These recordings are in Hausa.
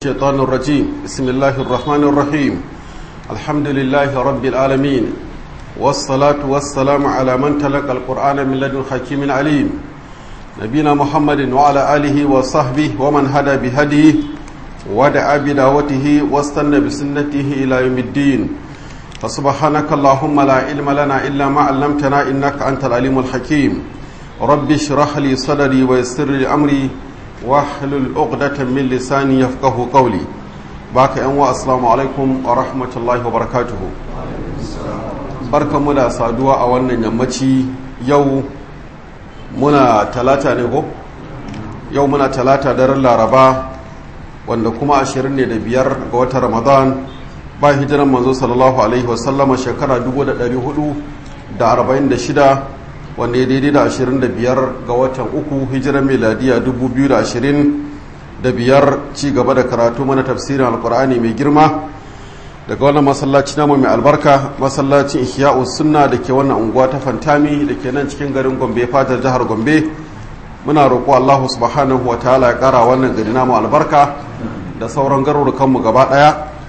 الشيطان الرجيم بسم الله الرحمن الرحيم الحمد لله رب العالمين والصلاة والسلام على من تلقى القرآن من لدن حكيم عليم نبينا محمد وعلى آله وصحبه ومن هدى بهديه ودعا بدعوته واستنى بسنته إلى يوم الدين فسبحانك اللهم لا علم لنا إلا ما علمتنا إنك أنت العليم الحكيم رب اشرح لي صدري ويسر لي أمري واحلل عقدة من لساني يفقه قولي باك أنواع السلام عليكم ورحمة الله وبركاته barkan mu da saduwa a wannan yammaci yau muna talata ne ko yau muna talata daren laraba wanda kuma ashirin ne da biyar ga watan ramadan ba hijiran manzo sallallahu alaihi wasallama shekara 446 wanda ya daidai da 25 ga watan uku hijiran meladiya 2025 ci gaba da karatu mana tafsirin alkur'ani mai girma daga wannan masallaci namu mai albarka masallacin ihya'u sunna da ke wannan unguwa ta fantami da ke nan cikin garin gombe fatar jihar gombe muna roƙo allahu subhanahu wa ta'ala ya ƙara wannan gari namu albarka da sauran garurukanmu gaba ɗaya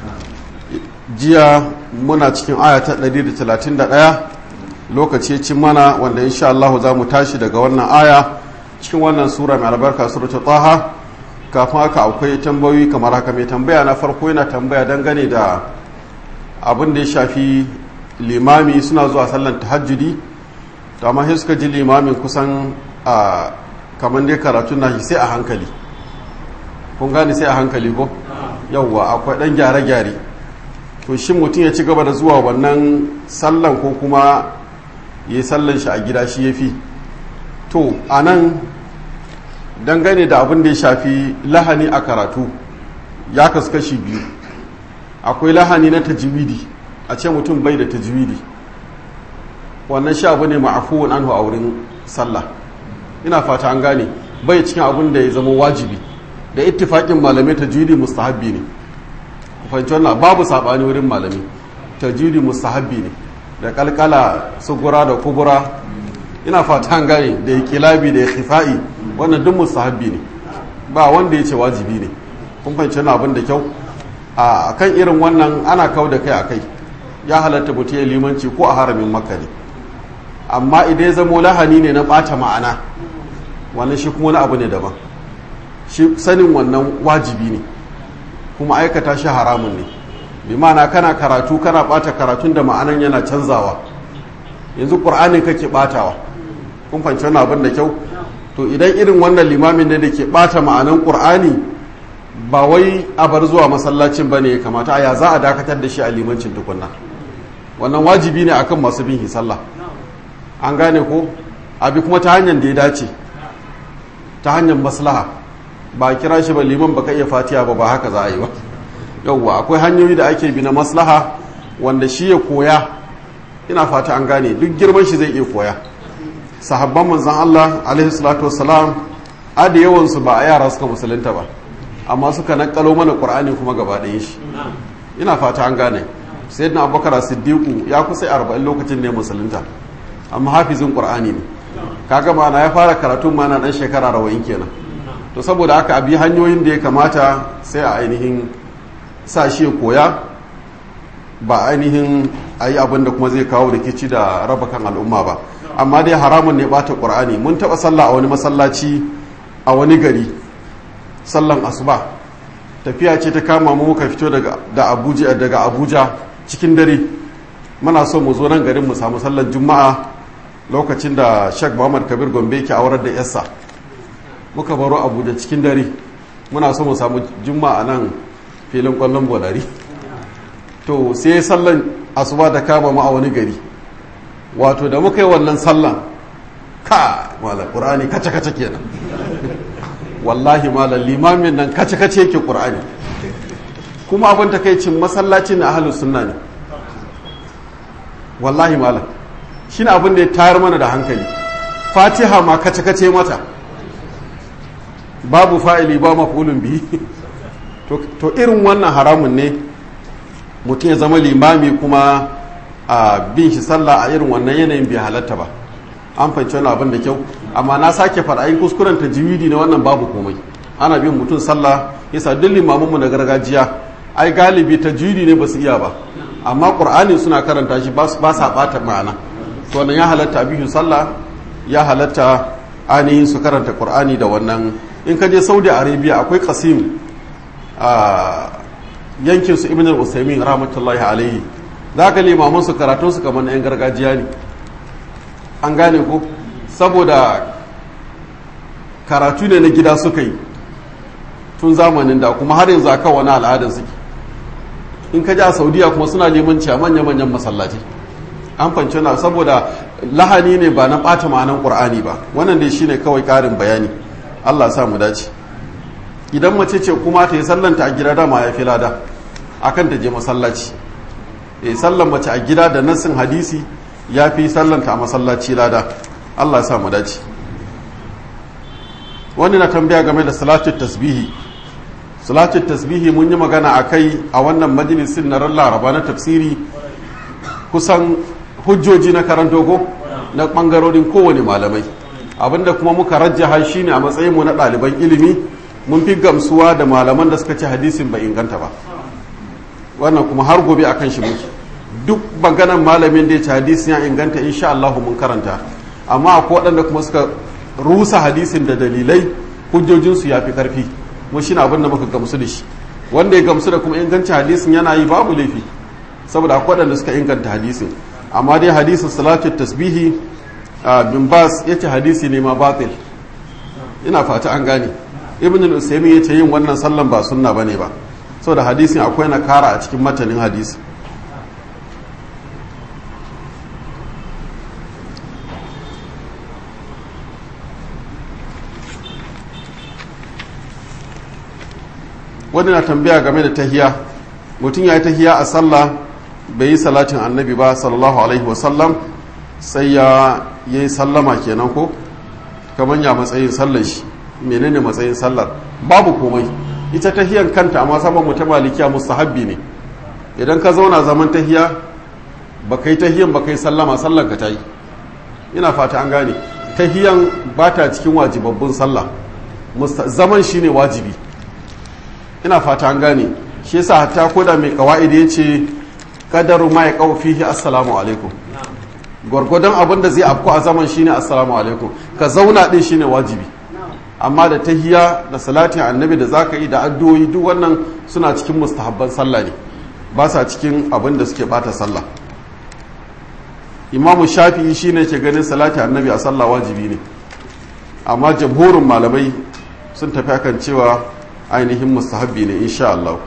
jiya muna cikin aya ta 131 lokaci cin mana wanda insha Allah za mu tashi daga wannan aya cikin wannan sura mai albarka suratul taha kafin haka akwai tambayoyi kamar haka mai tambaya na farko yana tambaya dangane da abin da ya shafi limami suna zuwa sallan tahajjudi to amma sai suka ji limamin kusan a kamar dai karatun nashi sai a hankali kun gane sai a hankali ko yawwa akwai dan gyare-gyare to shi mutum ya ci gaba da zuwa wannan sallan ko kuma ya yi sallan shi a gida shi ya fi to a nan dangane da abin da ya shafi lahani a karatu ya kasu kashi biyu akwai lahani na tajwidi a ce mutum bai da tajwidi wannan shi abu ne ma'afuwan anhu a wurin sallah ina fata an gane bai cikin abin da ya zama wajibi da ittifaƙin malamai tajwidi mustahabbi ne fahimci wannan babu saɓani wurin malami tajwidi mustahabbi ne da kalkala sugura da kubura ina fata an gane da ya kilabi da ya khifa'i wannan duk mustahabbi ne ba wanda ya ce wajibi ne kun fahimci wannan abin da kyau a kan irin wannan ana kau da kai a kai ya halatta mutum ya limanci ko a haramin makka ne amma idan ya zamo lahani ne na ɓata ma'ana wannan shi kuma wani abu ne daban shi sanin wannan wajibi ne kuma aikata shi haramun ne bi ma'ana kana karatu kana bata karatun da ma'anan yana canzawa yanzu ƙur'anin kake batawa kun fanci wani abin da kyau to idan irin wannan limamin ne da ke bata ma'anan ƙur'ani ba wai a bar zuwa masallacin ba ne ya kamata a ya za a dakatar da shi a limancin tukunna wannan wajibi ne akan masu bin sallah an gane ko abi kuma ta hanyar da ya dace ta hanyar maslaha ba kira shi ba liman baka iya fatiya ba ba haka za a yi ba yauwa akwai hanyoyi da ake bi na maslaha wanda shi ya koya ina fata an gane duk girman shi zai iya koya sahabban manzan Allah alaihi salatu wassalam a da yawan su ba a yara suka musulunta ba amma suka nakalo mana qur'ani kuma gaba ɗayan shi ina fata an gane sayyidina abubakar siddiqu ya kusa 40 lokacin ne musulunta amma hafizin qur'ani ne kaga ma'ana ya fara karatun mana dan shekara 40 kenan to saboda haka abi hanyoyin da ya kamata sai a ainihin sa shi ya koya ba ainihin a yi abin da kuma zai kawo rikici da raba kan al'umma ba amma dai haramun ne bata ƙur'ani mun taɓa sallah a wani masallaci a wani gari sallan asuba tafiya ce ta kama mu muka fito daga abuja daga abuja cikin dare muna so mu zo nan garin mu samu sallan juma'a lokacin da shek muhammad kabir gombe ke aurar da yassa muka baro abuja cikin dare muna so mu samu juma'a nan filin kwallon bolari to sai sallan asuba da kama ma a wani gari wato da muka yi wannan sallan ka malam qur'ani kace kace kenan wallahi malam limamin nan kace kace yake qur'ani kuma abin takaicin masallacin na ahlus sunna ne wallahi malam shine abin da ya tayar mana da hankali fatiha ma kace kace mata babu fa'ili ba maf'ulun bihi to irin wannan haramun ne mutum ya zama limami kuma a bin shi sallah a irin wannan yanayin bai halatta ba an fahimci wani abin da kyau amma na sake faɗa yin kuskuren ta jiwidi na wannan babu komai ana bin mutum sallah yasa duk limamanmu na gargajiya ai galibi ta jiri ne ba su iya ba amma qur'ani suna karanta shi ba sa bata ma'ana to wannan ya halatta biyu sallah ya halatta ainihin su karanta qur'ani da wannan in ka je saudi arabia akwai qasim a yankin su ibn al-usaymin rahmatullahi alaihi zaka limaman su karatun su kamar na yan gargajiya ne an gane ko saboda karatu ne na gida suka yi tun zamanin da kuma har yanzu aka wani al'adar suke in ka ji a saudiya kuma suna neman ciya manya-manyan masallaci an fanci na saboda lahani ne ba na ɓata ma'anan ƙur'ani ba wannan dai shine kawai ƙarin bayani allah sa mu dace idan mace ce kuma ta yi sallanta a gida dama ya fi lada akan ta je masallaci e sallan mace a gida da nassin hadisi ya fi sallanta a masallaci lada allah sa mu dace wani na tambaya game da salatu tasbihi salatu tasbihi mun yi magana a kai a wannan majalisin na ran laraba na tafsiri kusan hujjoji na karanto ko na bangarorin kowane malamai abinda kuma muka rajjaha shine a matsayin mu na ɗaliban ilimi mun fi gamsuwa da malaman da suka ce hadisin bai inganta ba wannan kuma har gobe akan shi muke duk maganan malamin da ya ce hadisin ya inganta insha Allah mun karanta amma akwai waɗanda kuma suka rusa hadisin da dalilai hujjojinsu ya fi karfi mu shi abin da muka gamsu da shi wanda ya gamsu da kuma inganci hadisin yana yi babu laifi saboda akwai waɗanda suka inganta hadisin amma dai hadisin salatu tasbihi bin bas ya ce hadisi ne ma batil ina fata an gane ibn al-usaymi ya ce yin wannan sallan ba sunna bane ba saboda hadisin akwai na kara a cikin matanin hadisi wani na tambaya game da tahiya mutum ya yi tahiya a sallah bai yi salatin annabi ba sallallahu alaihi wasallam sai ya yi sallama kenan ko kamar ya matsayin sallar shi menene matsayin sallar babu komai ita tahiyan kanta amma saman mu ta malikiya mustahabbi ne idan ka zauna zaman tahiya ba kai tahiyan ba kai sallama sallar ka ta yi ina fata an gane tahiyan ba ta cikin wajibabbun sallah zaman shine wajibi ina fata an gane shi yasa hatta koda mai kawaid ya ce kadaru ma ya kawo fihi assalamu alaikum gwargwadon abin da zai afku a zaman shine assalamu alaikum ka zauna din shine wajibi amma da tahiya da salatin annabi da zaka yi da addu'o'i duk wannan suna cikin mustahabban sallah ne ba sa cikin abin da suke bata sallah imamu shafi'i shine ke ganin salatin annabi a sallah wajibi ne amma jamhurin malamai sun tafi akan cewa ainihin mustahabbi ne insha Allah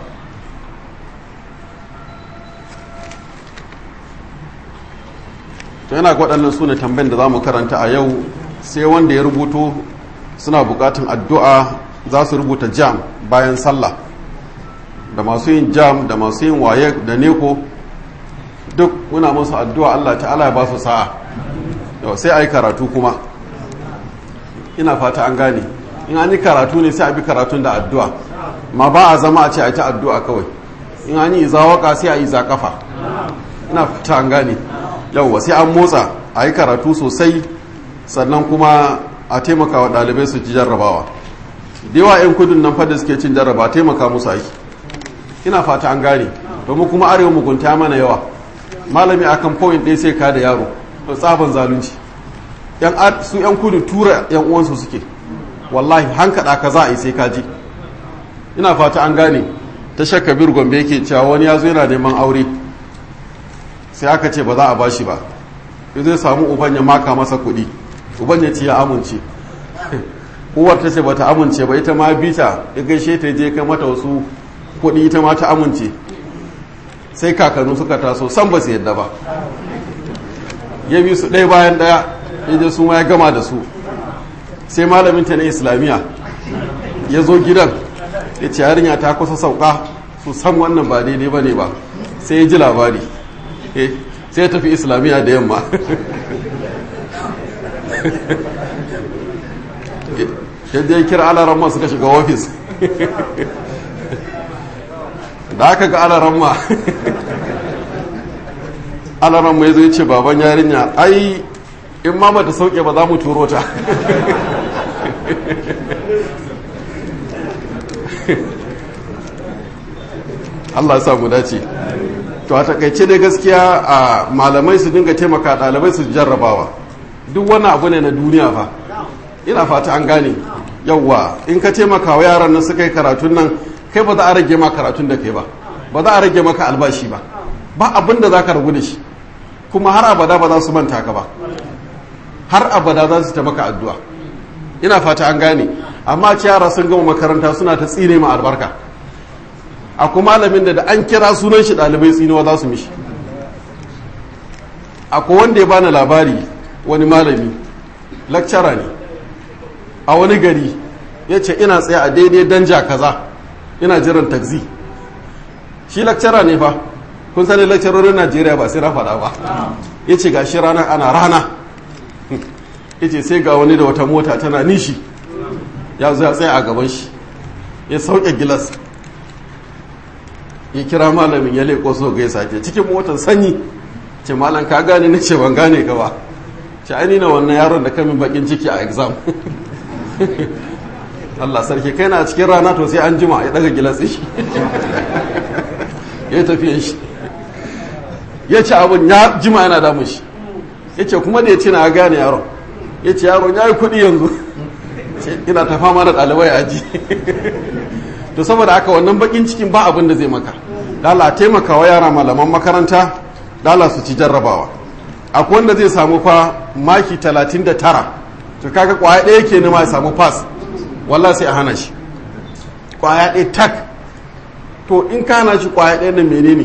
to yana waɗannan su ne tambayin da za mu karanta a yau sai wanda ya rubuto suna buƙatun addu'a za su rubuta jam bayan sallah da masu yin jam da masu yin waye da neko duk muna musu addu'a Allah ta'ala ya ba su sa'a yau sai a yi karatu kuma ina fata an gane in an yi karatu ne sai a bi karatun da addu'a ma ba a zama a ce a ta addu'a kawai in an yi iza waka sai a yi za kafa ina fata an gane yauwa sai an motsa a yi karatu sosai sannan kuma a taimaka wa ɗalibai su ci jarrabawa da yawa 'yan kudin nan fada suke cin jarraba taimaka musu aiki ina fata an gane domin kuma arewa mugunta mana yawa malami akan point ɗaya sai ka da yaro to tsaban zalunci su 'yan kudu tura 'yan uwansu suke wallahi hankaɗa ka za a yi sai ka ji ina fata an gane ta shakka bir gombe yake cewa wani ya zo yana neman aure sai aka ce ba za a bashi ba ya zai samu uban ya maka masa kuɗi uban ya ce ya amince uwar ta ce ba ta amince ba ita ma bita ya gaishe ta je kai mata wasu kuɗi ita ma ta amince sai kakannu suka taso san ba su yadda ba ya bi su ɗaya bayan ɗaya ya je su ma ya gama da su sai malamin ta na islamiyya ya zo gidan ya ce yarinya ta kusa sauka su san wannan ba daidai ba ne ba sai ya ji labari sai ya tafi islamiyya da yamma yadda ya kira alaramma suka shiga ofis da aka ga alaramma alaramma ya zo ya ce baban yarinya ai in ma ta sauke ba za mu turo ta Allah ya samu dace to a takaice dai gaskiya a malamai su dinga taimaka ɗalibai su jarrabawa duk wannan abu ne na duniya fa ina fata an gane yawwa in ka taimaka wa yaran nan suka yi karatun nan kai ba za a rage ma karatun da kai ba ba za a rage maka albashi ba ba abin da za ka ragu da shi kuma har abada ba za su manta ka ba har abada za su ta maka addu'a ina fata an gane amma ci yara sun gama makaranta suna ta tsine ma albarka akwai malamin da da an kira sunan shi ɗalibai tsinewa za su mishi akwai wanda ya bani labari wani malami lakcara ne a wani gari ya ce ina tsaye a daidai danja kaza ina jiran taxi shi lakcara ne fa kun sani lakcarorin najeriya ba sai na faɗa ba ya ce ga shi ranar ana rana ya ce sai ga wani da wata mota tana nishi ya zo ya tsaye a gaban shi ya sauke gilas ya kira malamin ya leƙo so ga ya sake cikin motar sanyi ce malam ka gane na ce ban gane ka ba ce ai na wannan yaron da kamin bakin ciki a exam Allah sarki kai na cikin rana to sai an jima ya daga gilas shi ya tafiye shi ya ce abin ya jima yana damun shi ya ce kuma da ya ce na gane yaron ya ce yaron ya yi kuɗi yanzu ina ta fama da ɗalibai aji to saboda haka wannan bakin cikin ba abin da zai maka dala taimaka wa yara malaman makaranta dala su ci jarrabawa akwai wanda zai samu fa maki 39 to kaga kwaya ɗaya ke nema ya samu pass wallah sai a hana shi kwaya ɗaya tak to in ka hana shi kwaya ɗaya na menene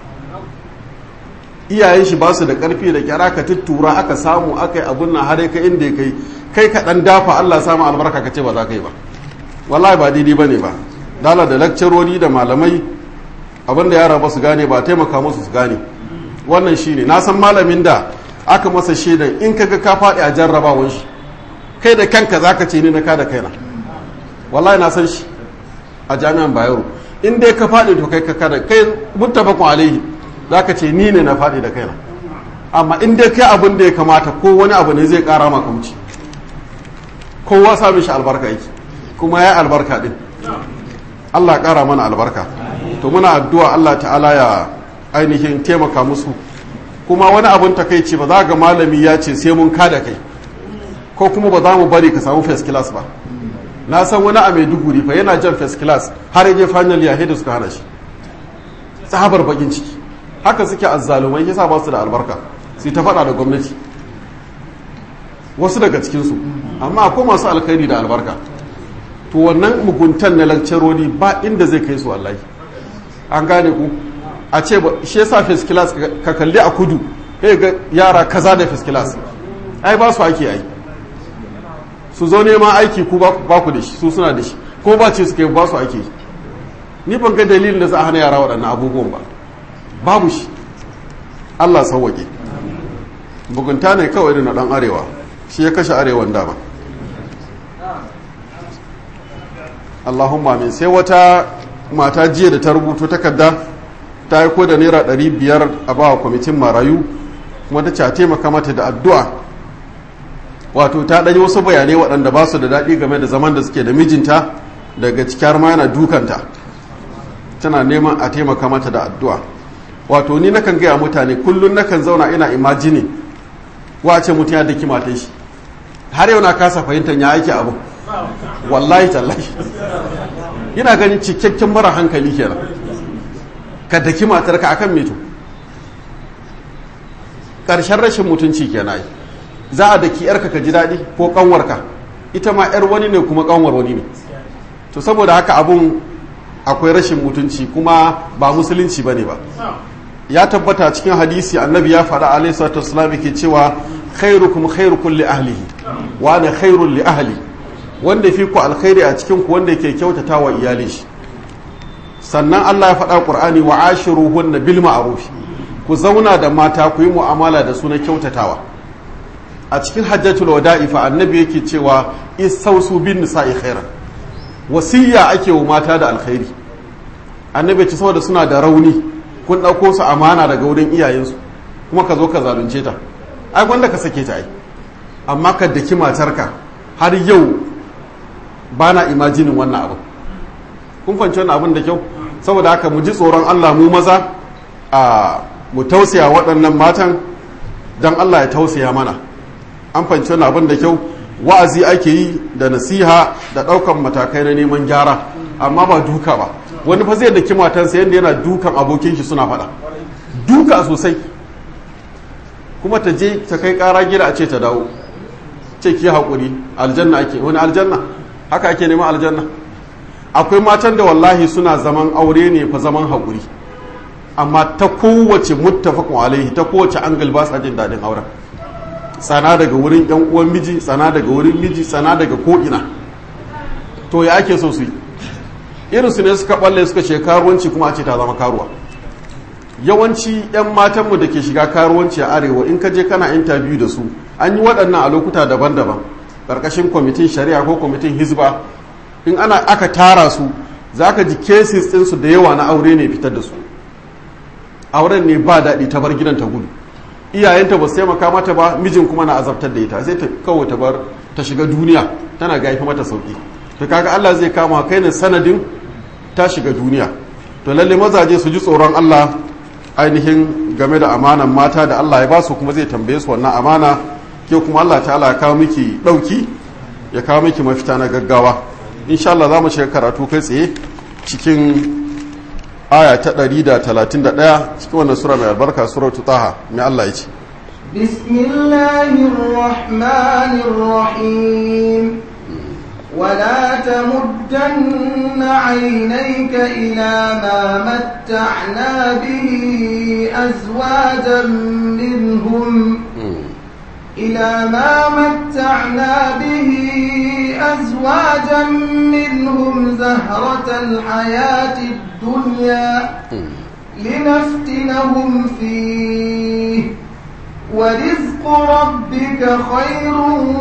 iyayen shi ba su da ƙarfi da kyara ka tuttura aka samu aka yi abun nan har ka inda ya kai kai ka ɗan dafa allah samu albarka ka ce ba za ka yi ba wallahi ba daidai ba ne ba dala da lakcarori da malamai abinda yara ba su gane ba taimaka musu su gane wannan shine na san malamin da aka masa shaidan in kaga ka faɗi a jarrabawan shi kai da kanka zaka ce ni na ka da kaina wallahi na san shi a jami'an bayero in dai ka faɗi to kai ka kada kai muttafaqun alaihi zaka ce ni ne na faɗi da kaina amma in dai kai abin da ya kamata ko wani abu ne zai ƙara maka wuce kowa samun shi albarka yake kuma ya albarka din Allah ƙara mana albarka to muna addu'a Allah ta'ala ya ainihin taimaka musu kuma wani abun takaici ba za ga malami ya ce sai mun kada kai ko kuma ba za mu bari ka samu first class ba na san wani a maiduguri fa yana jan first class har yaje final ya da suka hana shi tsabar bakin ciki haka suke azzalumai yasa ba su da albarka sai ta faɗa da gwamnati wasu daga cikinsu amma akwai masu alkhairi da albarka to wannan muguntan na lakcarori ba inda zai kai su wallahi an gane ku a ce ba shi yasa first class ka kalli a kudu sai ga yara kaza da first class ai ba su ake ai su zo neman aiki ku ba ku da shi su suna da shi ko ba ce suke ba su ake ni ban ga dalilin da za a hana yara waɗannan abubuwan ba babu shi Allah sauwaƙe bugunta ne kawai da na ɗan arewa shi ya kashe arewan dama Allahumma min sai wata mata jiya da ta rubuto takarda ta yi da naira ɗari biyar a bawa kwamitin marayu kuma ta ce a taimaka mata da addu'a wato ta ɗanyi wasu bayanai waɗanda ba su da daɗi game da zaman da suke da mijinta daga cikar ma yana dukanta tana neman a taimaka mata da addu'a wato ni nakan gaya mutane kullum nakan zauna ina imajini wace mutum ya daki matan shi har yau na kasa fahimtar ya aiki abu wallahi tallahi ina ganin cikakken mara hankali kenan ka daki matarka akan meto ƙarshen rashin mutunci kenan za a daki yarka ka ji daɗi ko ƙanwarka ita ma yar wani ne kuma ƙanwar wani ne to saboda haka abun akwai rashin mutunci kuma ba musulunci bane ba ya tabbata cikin hadisi annabi ya faɗa alaihi salatu wasallam ke cewa khairukum khairukum li ahlihi wa ana khairul li ahli wanda fi ku alkhairi a cikin ku wanda yake kyautata wa iyalin shi sannan Allah ya faɗa Qur'ani wa ashiruhunna bil ma'ruf ku zauna da mata ku yi mu'amala da su na kyautatawa a cikin hajjatul wada'i fa annabi yake cewa istausu bin nisa'i khairan wasiyya ake wa mata da alkhairi annabi ce saboda suna da rauni kun ɗauko su amana daga wurin iyayensu kuma ka zo ka zalunce ta ai wanda ka sake ta ai amma ka daki matarka har yau ba na imajinin wannan abin kun fanci wannan abin da kyau saboda haka mu ji tsoron Allah mu maza a mu tausaya waɗannan matan don Allah ya tausaya mana an fanci wani abin da kyau wa'azi ake yi da nasiha da ɗaukan matakai na neman gyara amma ba duka ba wani fa zai daki matansa yadda yana dukan abokin shi suna faɗa duka sosai kuma ta je ta kai ƙara gida a ce ta dawo ce ki haƙuri aljanna ake wani aljanna haka ake neman aljanna akwai matan da wallahi suna zaman aure ne fa zaman haƙuri amma ta kowace muttafaqun alaihi ta kowace angal ba sa jin daɗin auren tsana daga wurin yan uwan miji tsana daga wurin miji tsana daga ko'ina to ya ake so su yi irin su ne suka balle suka ce karuwanci kuma a ce ta zama karuwa yawanci yan matanmu da ke shiga karuwanci a arewa in ka je kana interview da su an yi waɗannan a lokuta daban-daban ƙarƙashin kwamitin shari'a ko kwamitin hizba in ana aka tara su za ka ji cases ɗinsu da yawa na aure ne fitar da su auren ne ba daɗi ta bar gidan ta gudu iyayenta ba su taimaka mata ba mijin kuma na azabtar da ita sai ta kawai ta bar ta shiga duniya tana gaifi mata sauki to kaga Allah zai kama kai ne sanadin ta shiga duniya to lalle mazaje su ji tsoron Allah ainihin game da amanan mata da Allah ya ba su kuma zai tambaye su wannan amana ke kuma Allah ta'ala ya kawo miki dauki ya kawo miki mafita na gaggawa insha Allah za mu shiga karatu kai tsaye cikin aya ta 131 cikin wannan sura mai albarka suratu taha mai Allah ya ce bismillahir rahmanir rahim ولا تمدن عينيك إلى ما متعنا به أزواجا منهم إلى ما متعنا به أزواجا منهم زهرة الحياة الدنيا لنفتنهم فيه ورزق ربك خير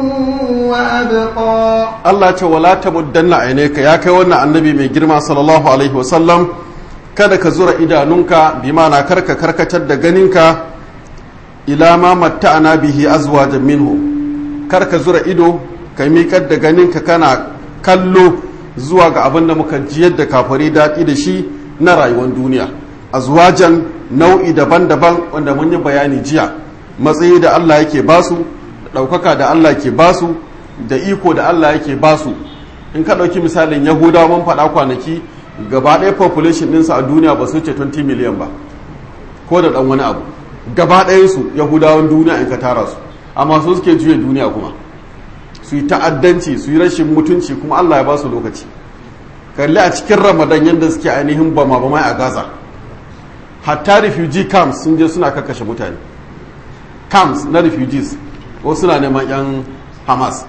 وأبقى Allah ce wala tamuddanna ainaka ya kai wannan annabi mai girma sallallahu alaihi wasallam kada ka zura idanunka bi ma'ana karka karkatar da ganinka ila ma matta'ana bihi azwajan minhu karka zura ido ka miƙar da ganinka kana kallo zuwa ga abin da muka jiyar da kafari daɗi da shi na rayuwar duniya azwajan nau'i daban-daban wanda mun yi bayani jiya matsayi da Allah yake basu da ɗaukaka da Allah ke basu da iko da Allah yake basu in ka ɗauki misalin yahudawa mun faɗa kwanaki gaba ɗaya population ɗinsu a duniya ba su ce 20 miliyan ba ko da ɗan wani abu gaba ɗayansu yahudawan duniya in ka tara su amma su suke juya duniya kuma su yi ta'addanci su yi rashin mutunci kuma Allah ya ba su lokaci kalli a cikin ramadan yadda suke ainihin bama bama a gaza hatta refugee camps sun je suna kakkashe mutane camps na refugees ko suna neman yan hamas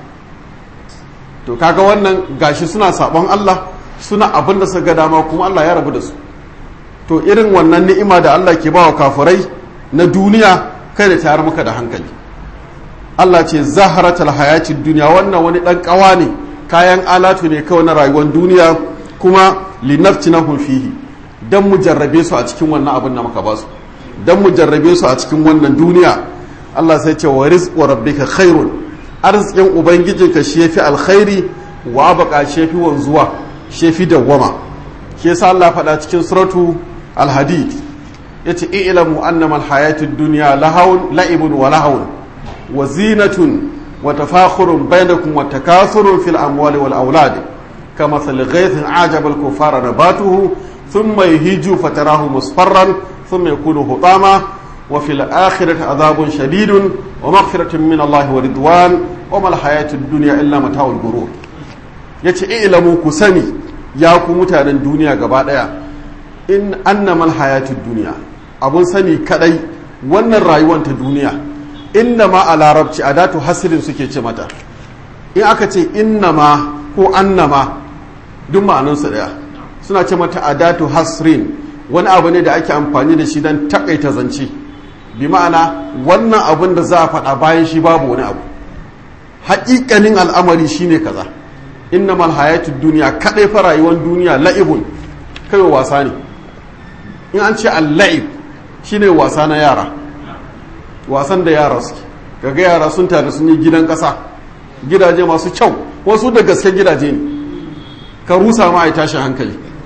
to kaga wannan gashi suna sabon Allah suna abin da suka ga dama kuma Allah ya rabu da su to irin wannan ni'ima da Allah ke bawa kafirai na duniya kai da tayar maka da hankali Allah ce zaharatul hayati duniya wannan wani dan kawa ne kayan alatu ne kawai na rayuwar duniya kuma linaftinahum fihi dan mu jarrabe su a cikin wannan abin da muka ba su dan mu jarrabe su a cikin wannan duniya Allah sai ce wa rizqu rabbika khairun arzikin ubangijinka shi yafi alkhairi wa baka shi yafi wanzuwa shi yafi dawwama shi yasa Allah faɗa cikin suratu al-hadid yace i'lamu annama al-hayatud dunya lahawun la'ibun wa lahawun wa zinatun wa tafakhurun bainakum wa takathurun fil amwali wal aulad kama thal ghaythin ajaba al-kuffara nabatuhu thumma yahiju fatarahu musfarran thumma yakunu hutama وفي الآخرة عذاب شديد ومغفرة من الله ورضوان وما الحياة الدنيا إلا متاع الغرور yace ilamu ku sani ya ku mutanen duniya gaba daya in annamal hayatud duniya abun sani kadai wannan rayuwar ta duniya inna ma a larabci adatu hasirin suke ce mata in aka ce inna ma ko annama duk ma'anansu daya suna ce mata adatu hasrin wani abu ne da ake amfani da shi don takaita zance bi ma'ana wannan abin da za a faɗa bayan shi babu wani abu haƙiƙanin al'amari shine kaza innamal hayatud duniya kaɗai fa rayuwar duniya la'ibun kai wasa ne in an ce al-la'ib shine wasa na yara wasan da yara suke kaga yara sun tare sun yi gidan ƙasa gidaje masu kyau wasu da gaske gidaje ne ka rusa ma a tashi hankali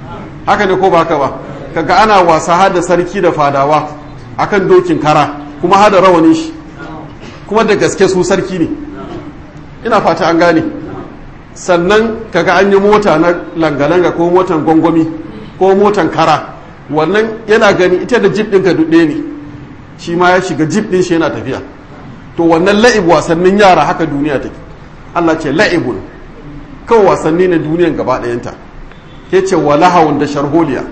haka ne ko ba haka ba kaga ana wasa hada sarki da fadawa akan dokin kara kuma hada rawanin shi kuma da gaske su sarki ne ina fata an gane sannan kaga an yi mota na langa-langa ko motan gwangwami ko motan kara wannan yana gani ita da jib ɗin ka duɗe ne shi ma ya shiga jib ɗin shi yana tafiya to wannan la'ib wasannin yara haka duniya take Allah ce la'ibun kawai wasanni na duniyan gaba ɗayanta ya ce wa lahawun da sharholiya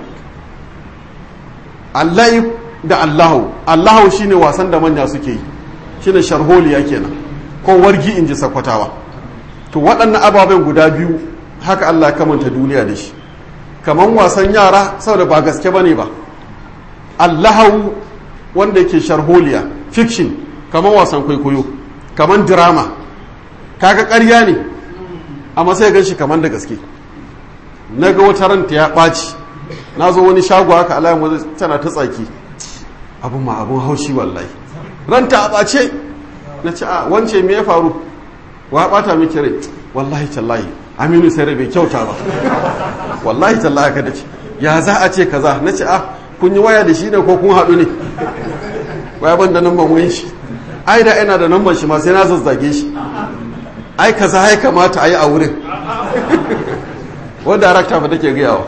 alla'ib da allahu allahu shine wasan da manya suke yi shine sharholiya kenan ko wargi in ji sakwatawa to waɗannan ababen guda biyu haka Allah kamanta duniya da shi kaman wasan yara saboda ba gaske bane ba allahu wanda yake sharholiya fiction kaman wasan kwaikwayo kaman drama kaga ƙarya ne amma sai gan shi kaman da gaske na ga wata ranta ya ɓaci na zo wani shago haka alayin wajen tana ta tsaki abin ma abin haushi wallahi ranta a ɓace na ce a wance me ya faru wa ɓata miki rai wallahi tallahi aminu sai bai kyauta ba wallahi tallahi ka da ce ya za a ce kaza na ce a kun yi waya da shi ne ko kun haɗu ne waya ban da namban wayin shi ai da ina da namban shi ma sai na zazzage shi ai kaza ya kamata a yi a wurin wanda darakta ba take gayawa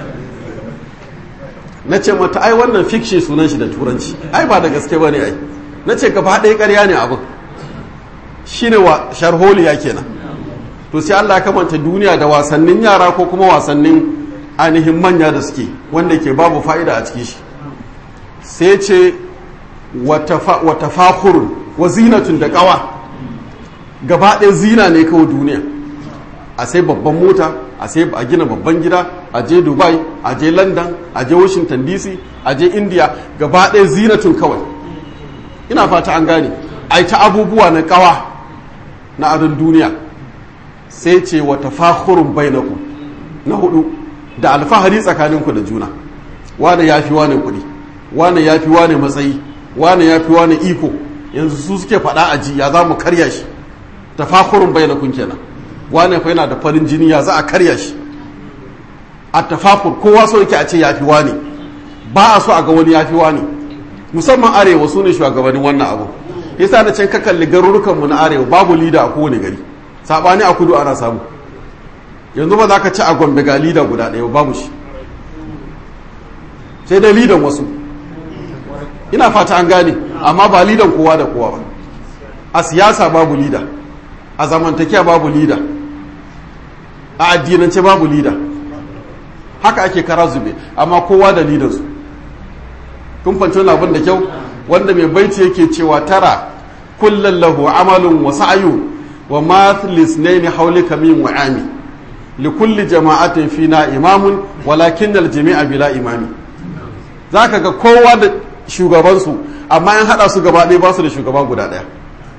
na ce mata ai wannan fiction sunan shi da turanci ai ba da gaske ba ne ai na ce gaba ɗaya ƙarya ne abin shi ne wa sharholiya kenan to sai Allah kamanta duniya da wasannin yara ko kuma wasannin ainihin manya da suke wanda ke babu fa'ida a cikin shi sai ce wata fakhurun wa zinatun da ƙawa gaba ɗaya zina ne kawai duniya a sai babban mota a sai a gina babban gida a je dubai a je london a je washington dc a je india gaba ɗaya zinatun kawai ina fata an gane a ta abubuwa na kawa na adon duniya sai ce wa tafahurun bainaku na hudu da alfahari tsakaninku da juna wane ya fi wane kuɗi wane ya fi wane matsayi wane ya fi wane iko yanzu su suke faɗa a ji ya za mu karya shi tafahurun bainakun kenan wane fa yana da farin jini ya za a karya shi a tafafur kowa so yake a ce ya fi wane ba a so a ga wani ya fi wane musamman arewa su ne shugabannin wannan abu yasa na can ka kalli garurukanmu na arewa babu lida a kowane gari sabani a kudu ana samu yanzu ba za ka ci a gombe ga lida guda ɗaya babu shi sai dai lidan wasu ina fata an gane amma ba lidan kowa da kowa ba a siyasa babu lida a zamantakiya babu lida a addinance babu lida haka ake kara zube amma kowa da lidansu kun fanci wani abin da kyau wanda mai baiti yake cewa tara kullum lahu amalun wa sa'yu wa mathlis ne haulika min wa'ami li kulli jama'atin fina imamun walakin al jami'a bila imami zaka ga kowa da shugabansu amma in hada su gaba ɗaya ba su da shugaba guda ɗaya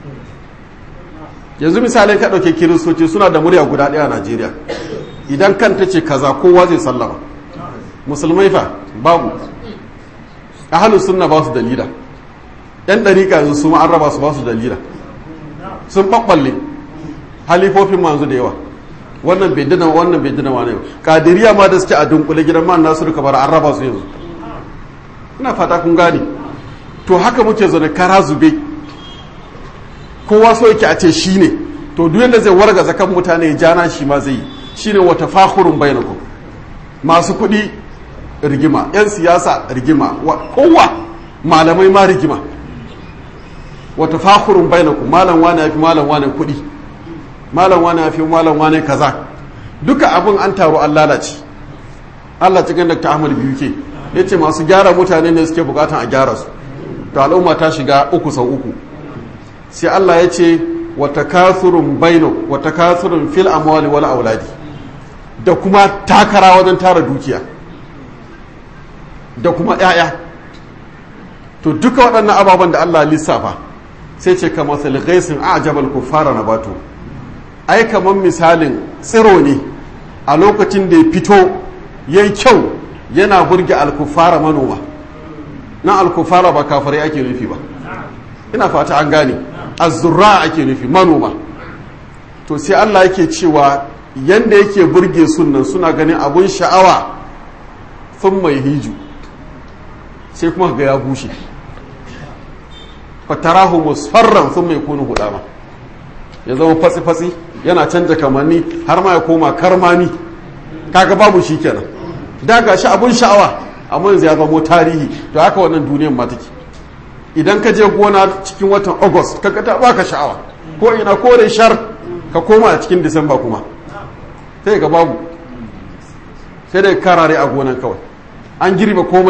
yanzu misalin ka ɗauke kiristoci suna da murya guda ɗaya a najeriya idan kan ta ce kaza kowa zai sallama musulmai fa babu ahalus sunna ba su dalila yan ɗariƙa yanzu su an raba su ba su dalila sun ɓaɓɓalle halifofin manzu da yawa wannan bai dina wannan bai dina wani kadiriya ma da suke a dunkule gidan man nasu duka bara an raba su yanzu ina fata kun gane to haka muke zaune kara zube kowa so yake a ce shi ne to duk yadda zai warga zakan mutane ya jana shi ma zai yi shine wata fakhurun bainakum masu kuɗi rigima 'yan siyasa rigima kowa malamai ma rigima wata fakhurun bainakum malam wani ya fi malam wani kuɗi malam wani ya fi malam wani kaza duka abin an taru an lalace Allah cikin Dr. Ahmad biyu ke ya ce masu gyara mutane ne suke bukatan a gyara su to al'umma ta shiga uku sau uku sai Allah ya ce wata kasurun baino wata kasurun fil amwali wal auladi da kuma takara wajen tara dukiya da kuma ‘ya'ya to duka waɗannan ababen da Allah lissafa sai ce ka masali gaisin a jabal fara na bato ai kamar misalin tsiro ne a lokacin da ya fito ya yi kyau yana burge alkufara manoma na alkufara ba kafarai ake nufi ba ina fata an gane azurra ake nufi manoma to sai Allah yake cewa yanda yake burge sunan suna ganin abun sha'awa sun mai hiju sai kuma ga ya bushe fatarahu musfarran sun mai kunu hudama ya zama fatsi-fatsi yana canja kamanni har ma ya koma karmani kaga babu shi kenan da ga shi abun sha'awa amma yanzu ya zamo tarihi to haka wannan duniyan ma take idan ka je gona cikin watan august kaga ta baka sha'awa ko ina kore shar ka koma a cikin disamba kuma sai ga babu sai dai karare a gonan kawai an girbe komai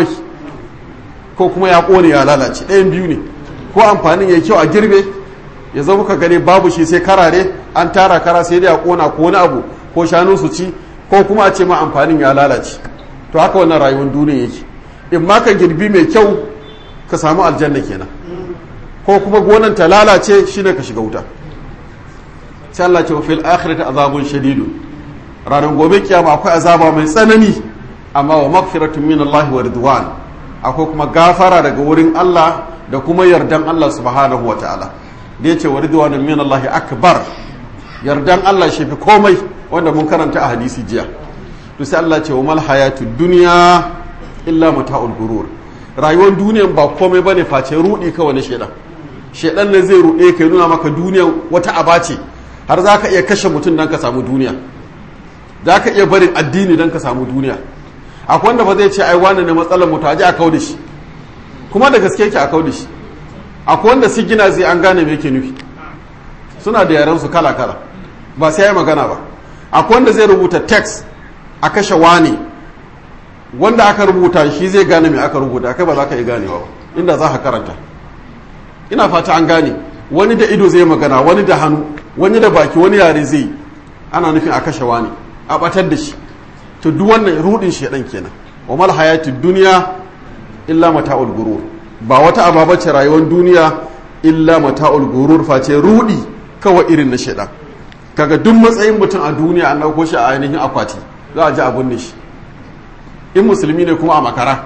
ko kuma ya kone ya lalace ɗayan biyu ne ko amfanin ya kyau a girbe ya zama ka gani babu shi sai karare an tara kara sai dai a kona ko wani abu ko shanu su ci ko kuma a ce ma amfanin ya lalace to haka wannan rayuwar duniya yake in ma ka girbi mai kyau ka samu aljanna kenan ko kuma gonan ta lalace shine ka shiga wuta sai Allah ce fil akhirati azabun shadidun ranar gobe kiyama akwai azaba mai tsanani amma wa magfiratun min Allah wa ridwan akwai kuma gafara daga wurin Allah da kuma yardan Allah subhanahu wa ta'ala da yace wa ridwanun min Allah akbar yardan Allah shi fi komai wanda mun karanta a hadisi jiya to sai Allah ce wa mal hayatud dunya illa mata'ul gurur rayuwar duniyan ba komai bane face rudi kawai na shedan shedan ne zai rude kai nuna maka duniyan wata aba ce har zaka iya kashe mutum dan ka samu duniya zaka iya barin addini dan ka samu duniya akwai wanda ba zai ce ai wani ne matsalar mu taji a kau da shi kuma da gaske yake a kau da shi akwai wanda su gina zai an gane me yake nufi suna da yaran su kala kala ba sai ya magana ba akwai wanda zai rubuta text a kashe wani wanda aka rubuta shi zai gane me aka rubuta kai ba za ka yi ganewa ba inda za ka karanta ina fata an gane wani da ido zai magana wani da hannu wani da baki wani yare zai ana nufin a kashe wani a batar da shi to duk wannan rudin shedan kenan wa mal hayatid dunya illa mata'ul gurur ba wata ababa ce rayuwar duniya illa mata'ul gurur face rudi kawai irin na shedan kaga duk matsayin mutum a duniya an dauko shi a ainihin akwati za a ji abun ne shi in musulmi ne kuma a makara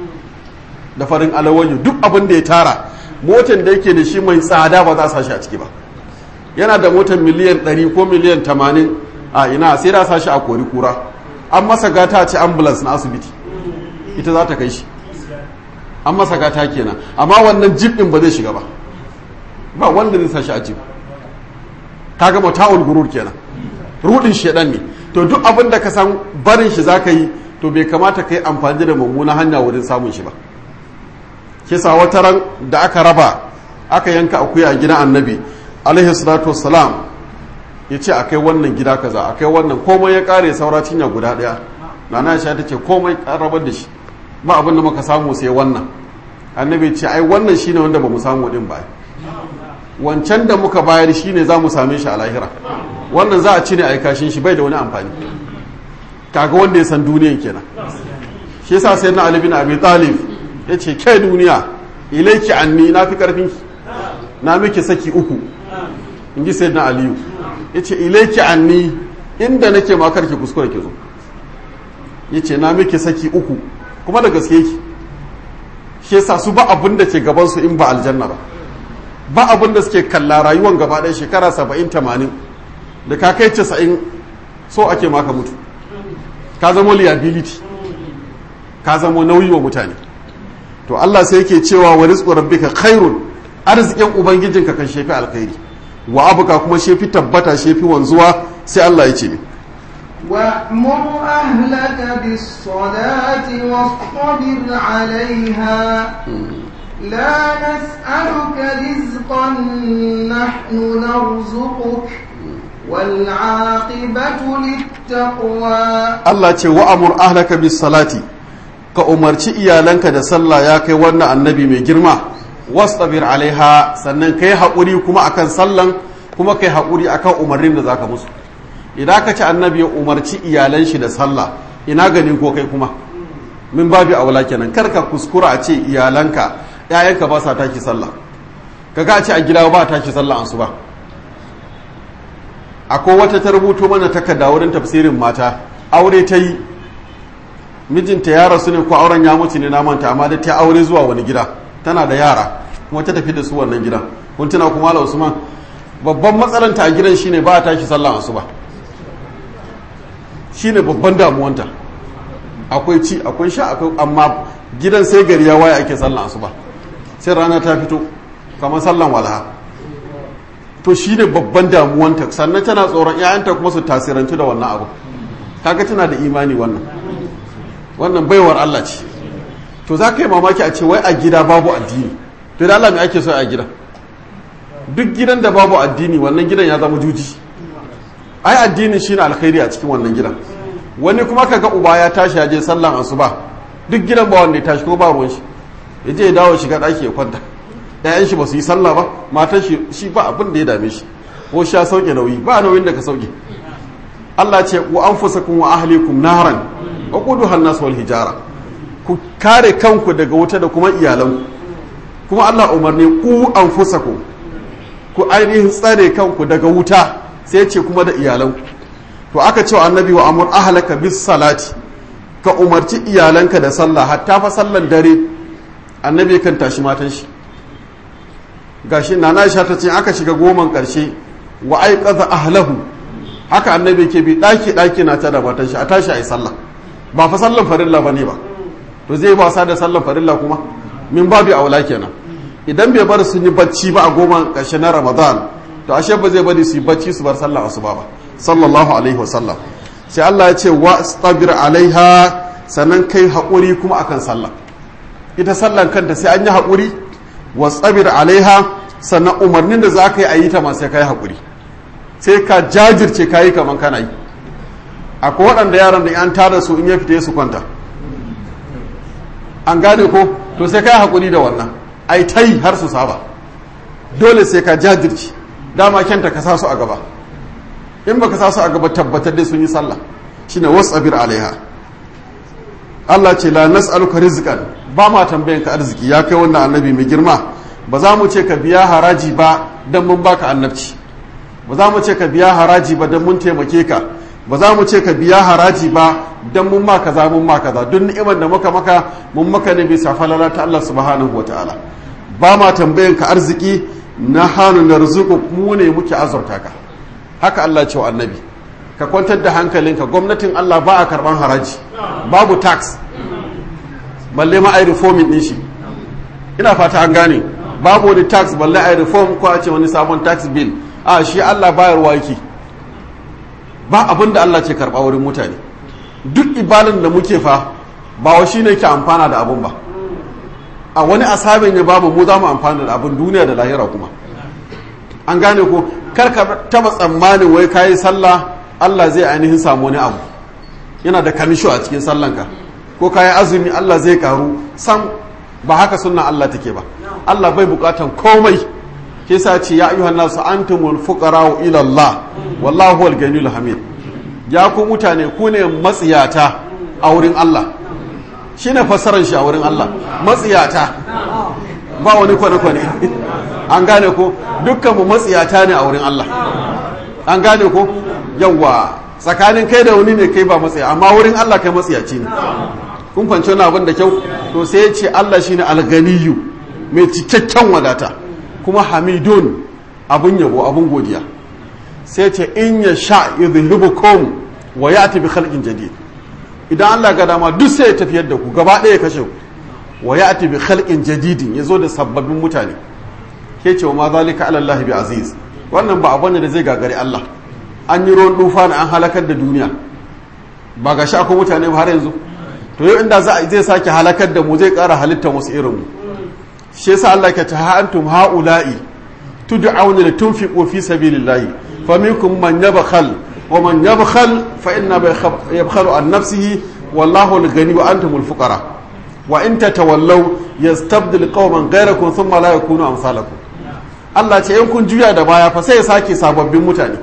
da farin alawayo duk abin da ya tara motan da yake da shi mai tsada ba za a sashi a ciki ba yana da motan miliyan 100 ko miliyan 80 a ina sai da sashi a kori kura an masa gata ce ambulance na asibiti ita za ta kai shi an masa gata kenan amma wannan jib din ba zai shiga ba ba wanda zai sashi a jib kaga mata'ul gurur kenan rudin shedan ne to duk abin da ka san barin shi zaka yi to bai kamata ka yi amfani da mummuna hanya wurin samun shi ba kisa wata ran da aka raba aka yanka akuya a gidan annabi alaihi salatu wassalam ya ce akai wannan gida kaza akai wannan komai ya kare saura cinya guda daya nana aisha ta ce komai an rabar da shi ba abin da muka samu sai wannan annabi ce ai wannan shine wanda ba mu samu din ba wancan da muka bayar shine za mu same shi a lahira wannan za a ci ne a kashin shi bai da wani amfani kaga wanda ya san duniyan kenan shi yasa sai na ali bin abi talib ya ce ke duniya ilaiki anni na fi karfin ki na miki saki uku in ji sai na aliyu ya ce ilaiki anni inda nake ma karki kuskure ki zo ya ce na miki saki uku kuma da gaske ki shi yasa su ba abin da ke gaban su in ba aljanna ba ba abin da suke kalla rayuwan gaba ɗaya shekara saba'in tamanin da ka kai casa'in so ake maka mutu ka zama liability ka zama nauyi wa mutane to Allah sai yake cewa wa rizqu rabbika khairun arzikin ubangijinka kan shefi alkhairi wa abuka kuma shefi tabbata shefi wanzuwa sai Allah ya ce mi وأمر أهلك بالصلاة واصطبر عليها لا نسألك رزقا نحن نرزقك والعاقبة للتقوى Allah ce wa amur ahlaka bis salati ka umarci iyalanka da sallah ya kai wannan annabi mai girma wastabir alaiha sannan kai haƙuri kuma akan sallan kuma kai haƙuri akan umarnin da zaka musu idan ka ci annabi ya umarci iyalan shi da sallah ina gani ko kai kuma min babu aula kenan kar ka kuskura a ce iyalanka ƴaƴanka ba sa tashi sallah kaga a ce a gida ba tashi sallah an su ba akwai wata ta rubuto mana takarda wurin tafsirin mata aure ta yi mijinta ya rasu ne ko auren ya mutu ne na manta amma da ta aure zuwa wani gida tana da yara kuma ta tafi da su wannan gidan kun tuna kuma ala usman babban matsalanta a gidan shine ba a tashi sallah asuba shine babban damuwanta akwai ci akwai sha akwai amma gidan sai gari ya waye ake sallan asuba sai rana ta fito kamar sallan walha to shi ne babban damuwanta sannan tana tsoron 'ya'yanta kuma su tasirantu da wannan abu kaga tana da imani wannan wannan baiwar Allah ce to za ka yi mamaki a ce wai a gida babu addini to da Allah mai ake so a gida duk gidan da babu addini wannan gidan ya zama juji ai addini shine alkhairi a cikin wannan gidan wani kuma kaga uba ya tashi ya je sallan asuba duk gidan ba wanda ya tashi ko ba ruwan shi ya je ya dawo shiga daki ya kwanta ƴaƴan shi ba su yi sallah ba matan shi shi ba abin da ya dame shi ko sha sauke nauyi ba nauyin da ka sauke Allah ce wa anfusakum wa ahlikum naran wa quduha an-nas wal hijara ku kare kanku daga wuta da kuma iyalanku kuma Allah umarni ku anfusakum ku ainihin tsare kanku daga wuta sai ce kuma da iyalanku to aka ce wa annabi wa amur ahlaka bis salati ka umarci iyalanka da sallah hatta fa sallan dare annabi kan tashi matan shi gashi nana Aisha ta ce aka shiga goman karshe wa aiqadha ahlahu haka annabi ke bi daki daki na ta da matan shi a tashi ayi sallah ba fa sallan farilla bane ba to zai ba sa da sallan farilla kuma min babu aula kenan idan bai bar su yi bacci ba a goma ƙarshe na ramadan to ashe ba zai bari su yi bacci su bar sallah asuba ba sallallahu alaihi wasallam sai Allah ya ce wa stabir alaiha sannan kai haƙuri kuma akan sallah ita sallan kanta sai an yi haƙuri wa stabir alaiha sannan umarnin da za ka yi a yi ta ma sai ka yi haƙuri sai ka jajirce ka yi kaman kana yi akwai waɗanda yaran da an tada su in ya fita su kwanta an gane ko to sai ka yi haƙuri da wannan ai ta yi har su saba dole sai ka jajirce dama kyanta ka sa su a gaba in baka sa su a gaba tabbatar dai sun yi sallah shine wasabir alaiha Allah ce la nas'aluka rizqan ba ma tambayan ka arziki ya kai wannan annabi mai girma ba za mu ce ka biya haraji ba dan mun baka annabci ba za mu ce ka biya haraji ba dan mun taimake ka ba za mu ce ka biya haraji ba dan mun ma kaza mun ma kaza duk ni'imar da muka maka mun maka ne bisa falala ta Allah subhanahu wataala ba ma tambayan ka arziki na hannu na rizuku mu ne muke azurta ka haka Allah ce wa annabi ka kwantar da hankalinka gwamnatin Allah ba a karban haraji babu tax balle ma ai reforming din shi ina fata an gane babu wani tax balle ai reform ko a ce wani sabon tax bill a shi Allah bayarwa yake ba abin da Allah ce karba wurin mutane duk ibalin da muke fa ba wa shine ke amfana da abun ba a wani asabin ya bamu mu za mu amfana da abin duniya da lahira kuma an gane ko kar ka taba tsammanin wai kayi sallah Allah zai ainihin samu wani abu yana da kamisho a cikin sallanka ko kayi azumi Allah zai karu sam ba haka sunna Allah take ba Allah bai bukatan komai ke sa ce ya ayyuhan nasu antumul fuqara ila Allah wallahu huwal ganiyul hamid ya ku mutane ku ne matsiyata a wurin Allah shine fassarar shi a wurin Allah matsiyata ba wani kwane-kwane an gane ko dukkanmu matsiyata ne a wurin Allah an gane ko yawwa tsakanin kai da wani ne kai ba matsaya amma wurin Allah kai matsiyaci ne kun fanci wani abin da kyau to sai ya ce Allah shine alganiyu mai cikakken wadata kuma hamidun abun yabo abun godiya sai ce in ya sha yudhibukum wa ya'ti bi khalqin jadid idan Allah ga dama duk sai ya tafiyar da ku gaba ɗaya kashe ku wa ya'ti bi khalqin jadidin yazo da sababbin mutane ke ce wa ma zalika ala Allah bi aziz wannan ba abin da zai gagari Allah an yi ruwan dufa na an halakar da duniya ba ga shi akwai mutane ba har yanzu to yau inda zai sake halakar da mu zai ƙara halitta wasu irin mu shi yasa Allah ke ta antum haula'i tud'auna li tunfiqu fi sabilillahi faminkum man yabkhal wa man yabkhal fa inna yabkhalu an nafsihi wallahu al-ghani wa antumul fuqara wa in tatawallaw yastabdil qauman ghayrakum thumma la yakunu amsalakum Allah ce in kun juya da baya fa sai ya sake sababbin mutane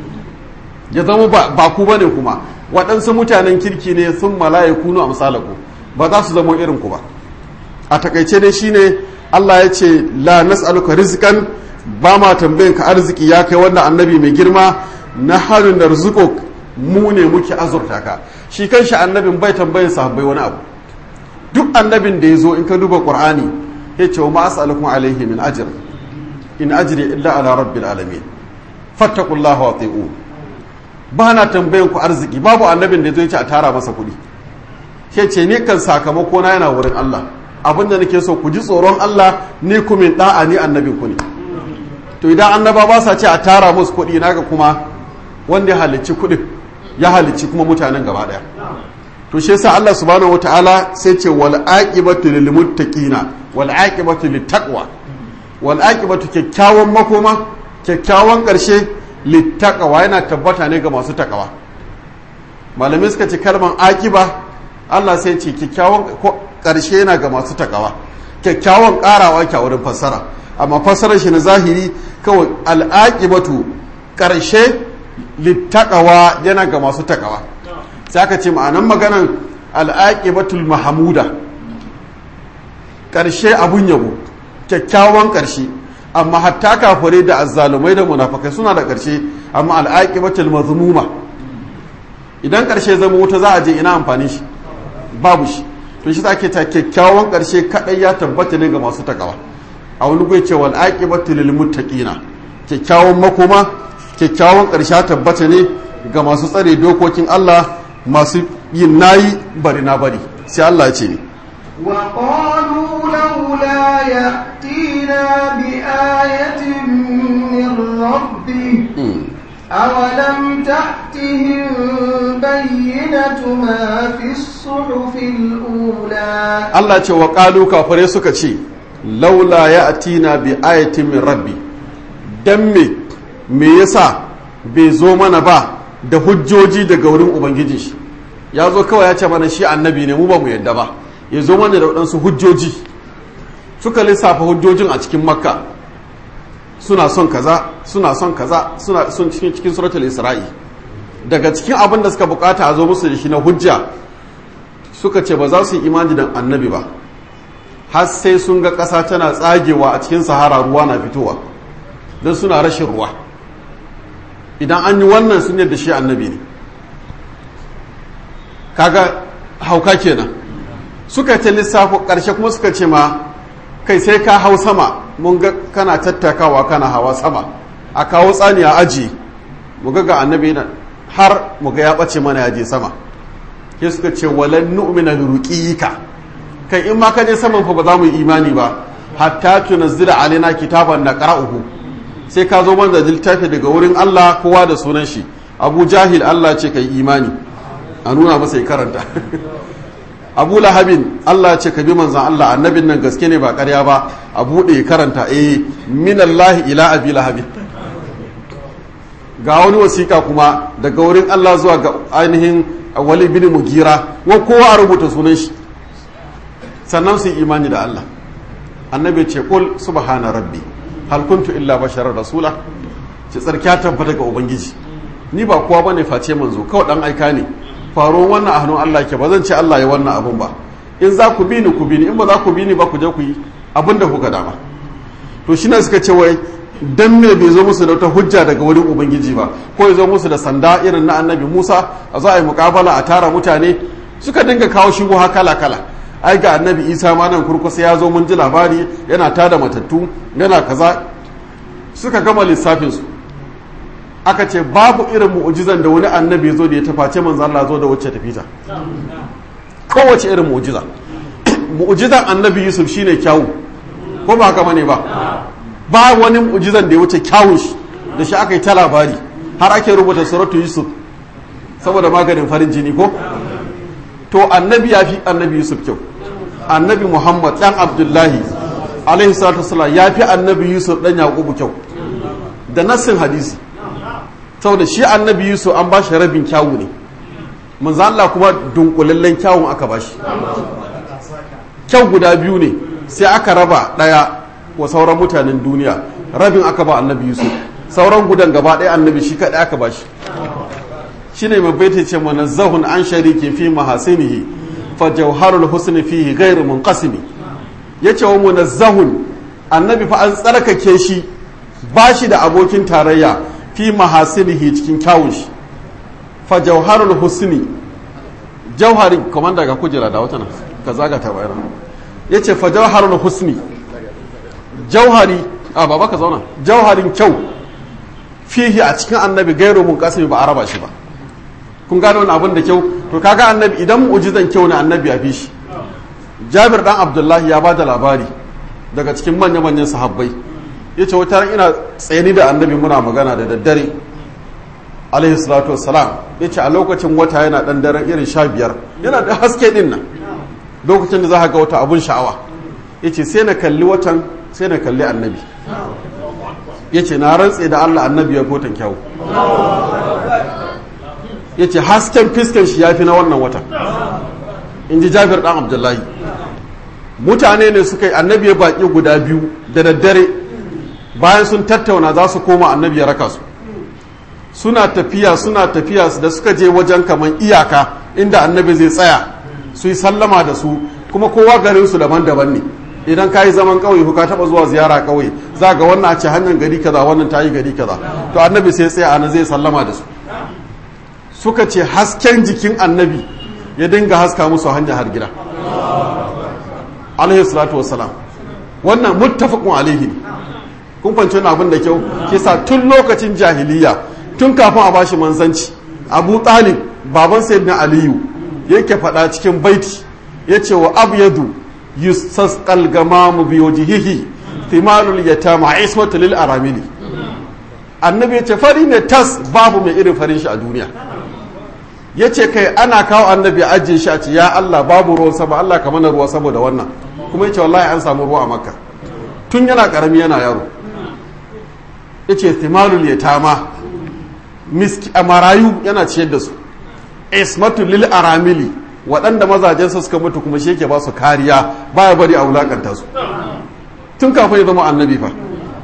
ya zama ba ku bane kuma waɗansu mutanen kirki ne sun malaye kunu a misalaku ba za su zama irin ku ba a takaice dai shine Allah ya ce la nas'aluka rizqan ba ma tambayin ka arziki ya kai wannan annabi mai girma na harin da rizqo mu ne muke azurta ka shi kanshi annabin bai tambayin sahabbai wani abu duk annabin da ya zo in ka duba qur'ani ya ce wa ma as'alukum alaihi min ajr in ajri illa ala rabbil alamin fattaqullaha wa ati'un ba na tambayan ku arziki babu annabin da ya zo ya ce a tara masa kuɗi ke ce ni kan sakamako na yana wurin Allah abinda nake so ku ji tsoron Allah ni kuma da'a ni annabin ku ne to idan annaba ba sa ce a tara musu kuɗi naga kuma wanda ya halicci kuɗin ya halicci kuma mutanen gaba ɗaya to shi yasa Allah subhanahu wataala sai ce wal aqibatu lil muttaqina wal aqibatu lit taqwa wal aqibatu kyakkyawan makoma kyakkyawan ƙarshe lit taqwa yana tabbata ne ga masu takawa malamai suka ce kalman aqiba Allah sai ce kyakkyawan ƙarshe yana ga masu takawa kyakkyawan ƙarawa ke wurin fassara amma fassarar shi na zahiri kawai al'aqibatu ƙarshe littaqawa yana ga masu takawa sai aka ce ma'anan maganan al'aqibatul mahamuda ƙarshe abun yabo kyakkyawan ƙarshe amma hatta kafare da azzalumai da munafakai suna da ƙarshe amma al'aqibatul mazmuma idan ƙarshe zama wuta za a je ina amfani shi babu shi to shi ake ta kyakkyawan ƙarshe kaɗai ya tabbata ne ga masu takawa a wani gwai ce wal aqibatu lil muttaqina kyakkyawan makoma kyakkyawan ƙarshe tabbata ne ga masu tsare dokokin Allah masu yin nayi bari na bari sai Allah ya ce ni وقالوا لولا يأتينا بآية من ربه أولم تأتهم بينة ما في الصحف الأولى Allah ce wa ƙalu kafare suka ce laula ya atina bi ayatin min rabbi dan me me yasa bai zo mana ba da hujjoji daga wurin ubangiji shi ya zo kawai ya ce mana shi annabi ne mu ba mu yadda ba ya zo mana da waɗansu hujjoji suka lissafa hujjojin a cikin makka suna son kaza suna son kaza suna son cikin cikin suratul isra'i daga cikin abin da suka bukata a zo musu da shi na hujja suka ce ba za su yi imani da annabi ba har sai sun ga ƙasa tana tsagewa a cikin sahara ruwa na fitowa don suna rashin ruwa idan an yi wannan sun yadda shi annabi ne kaga hauka kenan suka ta lissafo ƙarshe kuma suka ce ma kai sai ka hau sama mun ga kana tattakawa kana hawa sama a kawo tsani a aji mu ga ga annabi nan har mu ga ya ɓace mana ya je sama sai suka ce walan nu'mina liruqiyika kai in ma ka je saman fa ba za mu yi imani ba hatta tunazzila alaina kitaban naqra'uhu sai ka zo mana da littafi daga wurin Allah kowa da sunan shi Abu Jahil Allah ce kai imani a nuna masa ya karanta Abu Lahabin Allah ce ka bi manzan Allah annabin nan gaske ne ba ƙarya ba a buɗe ya karanta eh minallahi ila abi lahabin ga wani wasiƙa kuma daga wurin Allah zuwa ga ainihin wali bin mugira wa kowa a rubuta sunan shi sannan su yi imani da Allah annabi ce kul subhana rabbi hal kuntu illa basharar rasula ce tsarkiya tabbata ga ubangiji ni ba kowa bane face manzo kawai dan aika ne faruwar wannan a hannun Allah ke ba zan ce Allah ya wannan abun ba in za ku bi ni ku bi ni in ba za ku bi ni ba ku je ku yi abin da kuka dama to shi ne suka ce wai dan me bai zo musu da wata hujja daga wurin ubangiji ba ko ya zo musu da sanda irin na annabi musa a za a yi mukabala a tara mutane suka dinga kawo shubuha kala kala ai ga annabi isa ma nan kurkusa ya zo mun ji labari yana tada matattu yana kaza suka gama lissafinsu aka ce babu irin mu'ujizan da wani annabi ya zo da ya taface manzo Allah zo da wacce tafita kowace irin mu'ujiza mu'ujizan annabi yusuf shine kyawu ko ba haka bane ba ba wani mu'ujizan da ya wuce kyawun shi da shi aka yi ta labari har ake rubuta suratu yusuf saboda maganin farin jini ko to annabi ya fi annabi yusuf kyau annabi muhammad dan abdullahi alaihi salatu wasalam ya fi annabi yusuf dan yaqubu kyau da nassin hadisi saboda shi annabi yusuf an ba shi rabin kyawu ne manzo Allah kuma dunkulallen kyawun aka ba shi kyau guda biyu ne sai aka raba daya wa sauran mutanen duniya rabin aka ba annabi yusuf sauran gudan gaba ɗaya annabi shi kaɗai aka ba shi shi ne mai baita ce mana zahun an shariki fi mahasinihi fa jauharul husni fihi ghairu munqasimi yace wa munazzahun annabi fa an tsarkake shi ba shi da abokin tarayya fi mahasinihi cikin kyawun shi fa jauharul husni jauhari kamar daga kujera da wata nan ka zaga ta bayar yace fa jauharul husni jauhari a baba ka zauna jauharin kyau fihi a cikin annabi gairu mun kasimi ba a raba shi ba kun gane wani abin da kyau to kaga annabi idan mu'jizan kyau ne annabi ya fi shi jabir dan abdullahi ya bada labari daga cikin manya-manyan sahabbai ya ce wata ina tsayani da annabi muna magana da daddare alaihi salatu wassalam ya ce a lokacin wata yana dan daren irin sha biyar yana da haske din nan lokacin da za ga wata abun sha'awa ya ce sai na kalli watan sai na kalli annabi ya ce na rantse da allah annabi ya kotan kyau ya ce hasken fiskan shi ya fi na wannan watan in ji jabir dan abdullahi mutane ne suka yi annabi ya baƙi guda biyu da daddare bayan sun tattauna za su koma annabi ya raka su suna tafiya suna tafiya da suka je wajen kaman iyaka inda annabi zai tsaya su yi sallama da su kuma kowa garin su daban-daban ne idan ka yi zaman ƙauye ko ka taɓa zuwa ziyara ƙauye za ga wannan a ce hanyar gari kaza wannan ta yi gari kaza to annabi sai tsaya ana zai sallama da su suka ce hasken jikin annabi ya dinga haska musu hanya har gida alaihi salatu wassalam wannan muttafaqun alaihi ne kun fahimci wannan abin da kyau kisa tun lokacin jahiliya tun kafin a bashi manzanci abu talib baban sayyidina aliyu yake faɗa cikin baiti yace wa abyadu yustasqal gamamu bi wajhihi thimalul yatama ismatu lil aramili annabi yace fari ne tas babu mai irin farin shi a duniya yace kai ana kawo annabi ajiye shi a ce ya Allah babu ruwan sama Allah ka mana ruwa saboda wannan kuma yace wallahi an samu ruwa a makka tun yana karami yana yaro yace thimalul yatama miski a marayu yana ciyar da su ismatu lil aramili waɗanda mazajensa suka mutu kuma shi yake ba su kariya baya bari a wulakanta su tun kafin ya zama annabi fa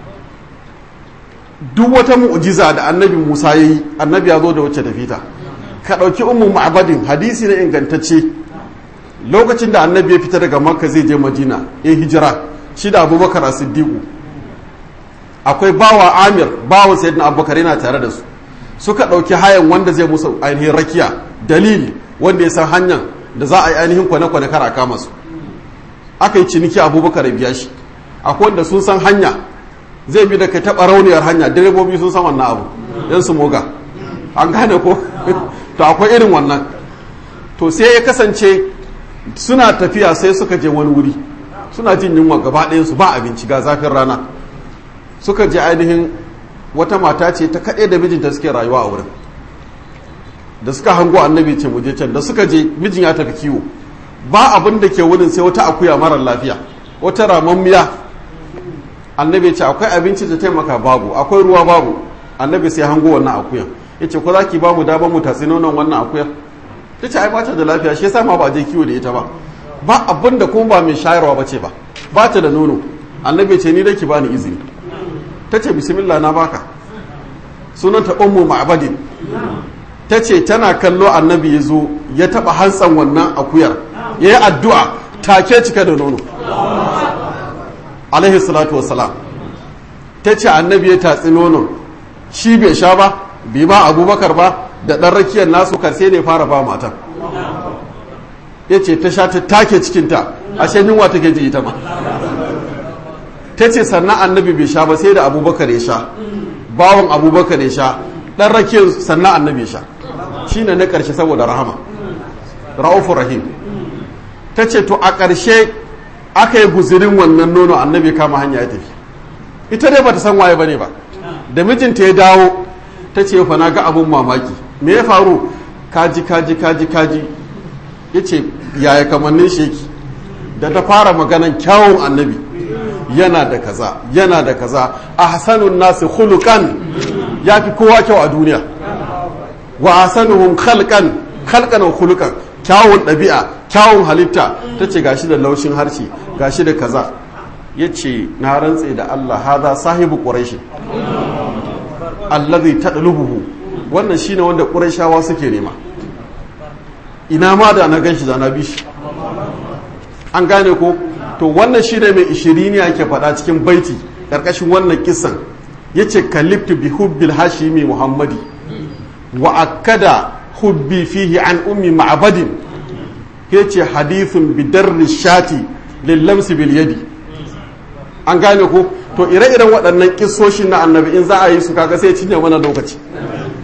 duk wata mu'jiza da annabi Musa yayi annabi ya zo da wacce tafita ka ɗauki ummu ma'abadin hadisi na ingantacce lokacin da annabi ya fita daga makka zai je madina ya hijira shi da abubakar a siddiqu akwai bawa amir bawa sayyidina abubakar yana tare da su suka ɗauki hayan wanda zai musu ainihin rakiya dalili wanda ya san hanyar da za a yi ainihin kwane-kwane kara kama su aka yi ciniki abubakar ya biya shi akwai wanda sun san hanya zai bi da ka taɓa rauniyar hanya direbobi sun san wannan abu yan su moga an gane ko to akwai irin wannan to sai ya kasance suna tafiya sai suka je wani wuri suna jin yunwa gaba su ba abinci ga zafin rana suka je ainihin wata mata ce ta kaɗe da mijinta suke rayuwa a wurin da suka hango annabi ce muje can da suka je mijin ya tafi kiwo ba abin da ke wurin sai wata akuya marar lafiya wata ramammiya annabi ce akwai abinci da taimaka babu akwai ruwa babu annabi sai hango wannan akuyan ya ce ko za ki ba mu damar mu tatsi nonon wannan akuyar ta ce ai ba ta da lafiya shi yasa ma ba je kiwo da ita ba ba abin da kuma ba mai shayarwa ba ce ba ba ta da nono annabi ce ni da ki bani izini ta ce bismillah na baka sunanta ummu ma'badin ta ce tana kallo annabi ya zo ya taba hantsan wannan akuyar ya yi addu'a take cika da nono alaihi salatu wassalam ta ce annabi ya tatsi nonon shi bai sha ba bai ba abubakar ba da ɗan rakiyar nasu karse ne fara ba matan ya ce ta sha ta take cikinta ashe yunwa take ji ita ma ta ce sannan annabi bai sha ba sai da abubakar ya sha bawan abubakar ya sha ɗan rakiyar sannan annabi ya sha shi ne na ƙarshe saboda rahama ra'ufu rahim ta ce to a ƙarshe aka yi guzirin wannan nono annabi kama hanya ya tafi ita dai bata san waye bane ba da mijinta ya dawo ta ce fa na ga abun mamaki me ya faru kaji kaji kaji kaji ya ce yaya kamannin sheki da ta fara maganan kyawun annabi yana da kaza yana da kaza a hasanun nasu hulukan ya fi kowa kyau a duniya wa hasanuhum khalqan khalqan wa khuluqan kyawun ɗabi'a kyawun halitta ta ce gashi da laushin harshe gashi da kaza ya ce na rantse da Allah haza sahibu ƙuraishi allazi tadlubuhu wannan shine wanda ƙuraishawa suke nema ina ma da na ganshi da na bi shi an gane ko to wannan shine mai ishirini yake faɗa cikin baiti ƙarƙashin wannan kisan yace kaliftu bi hubbil hashimi muhammadi wa akkada hubbi fihi an ummi ma'badin yace hadithun bi darri shati lil lamsi bil yadi an gane ko to ire-iren waɗannan kisoshin na annabi in za a yi su kaga sai cinye mana lokaci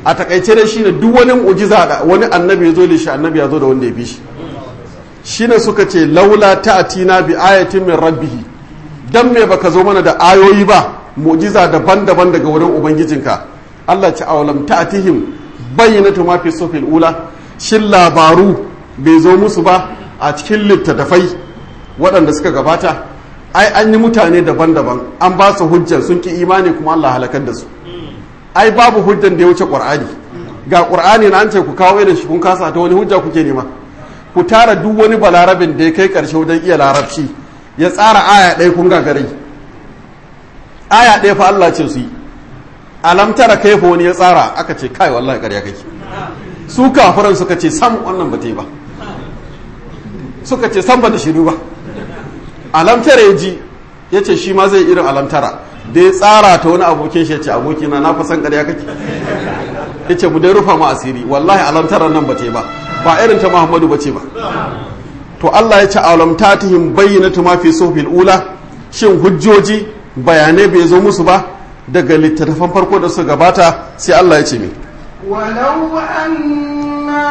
a takaice dai shine duk wani mu'jiza da wani annabi ya zo da shi annabi ya zo da wanda ya fi shi shine suka ce laula ta'tina bi ayatin min rabbihi dan me baka zo mana da ayoyi ba mu'jiza daban-daban daga wurin ubangijinka Allah ci awalam ta'tihim bayyinatu ma fi sufil ula shin labaru bai zo musu ba a cikin littattafai waɗanda suka gabata ai an yi mutane daban-daban an ba su hujjar sun ki imani kuma Allah halakar da su ai babu hujjan da ya wuce qur'ani ga qur'ani na an ce ku kawo irin shi kun kasa ta wani hujja kuke nema ku tara duk wani balarabin da ya kai karshe wajen iya larabci ya tsara aya ɗaya kun gagarai aya ɗaya fa Allah ce su yi alam tara kaifa wani ya tsara aka ce kai wallahi ƙarya kake su kafiran suka ce sam wannan ba ta yi ba suka ce sam ba da shiru ba alam tara ya ji ya ce shi ma zai irin alam tara da ya tsara ta wani abokin shi ya ce abokina na fasan ƙarya kake ya ce mu dai rufa mu asiri wallahi alam tara nan ba ta yi ba ba irin ta muhammadu ba ce ba to Allah ya ce alam tatihim bayyinatu ma fi suhbil ula shin hujjoji bayanai bai zo musu ba daga littattafan farko da suka gabata sai Allah ya ce mi ولو أنا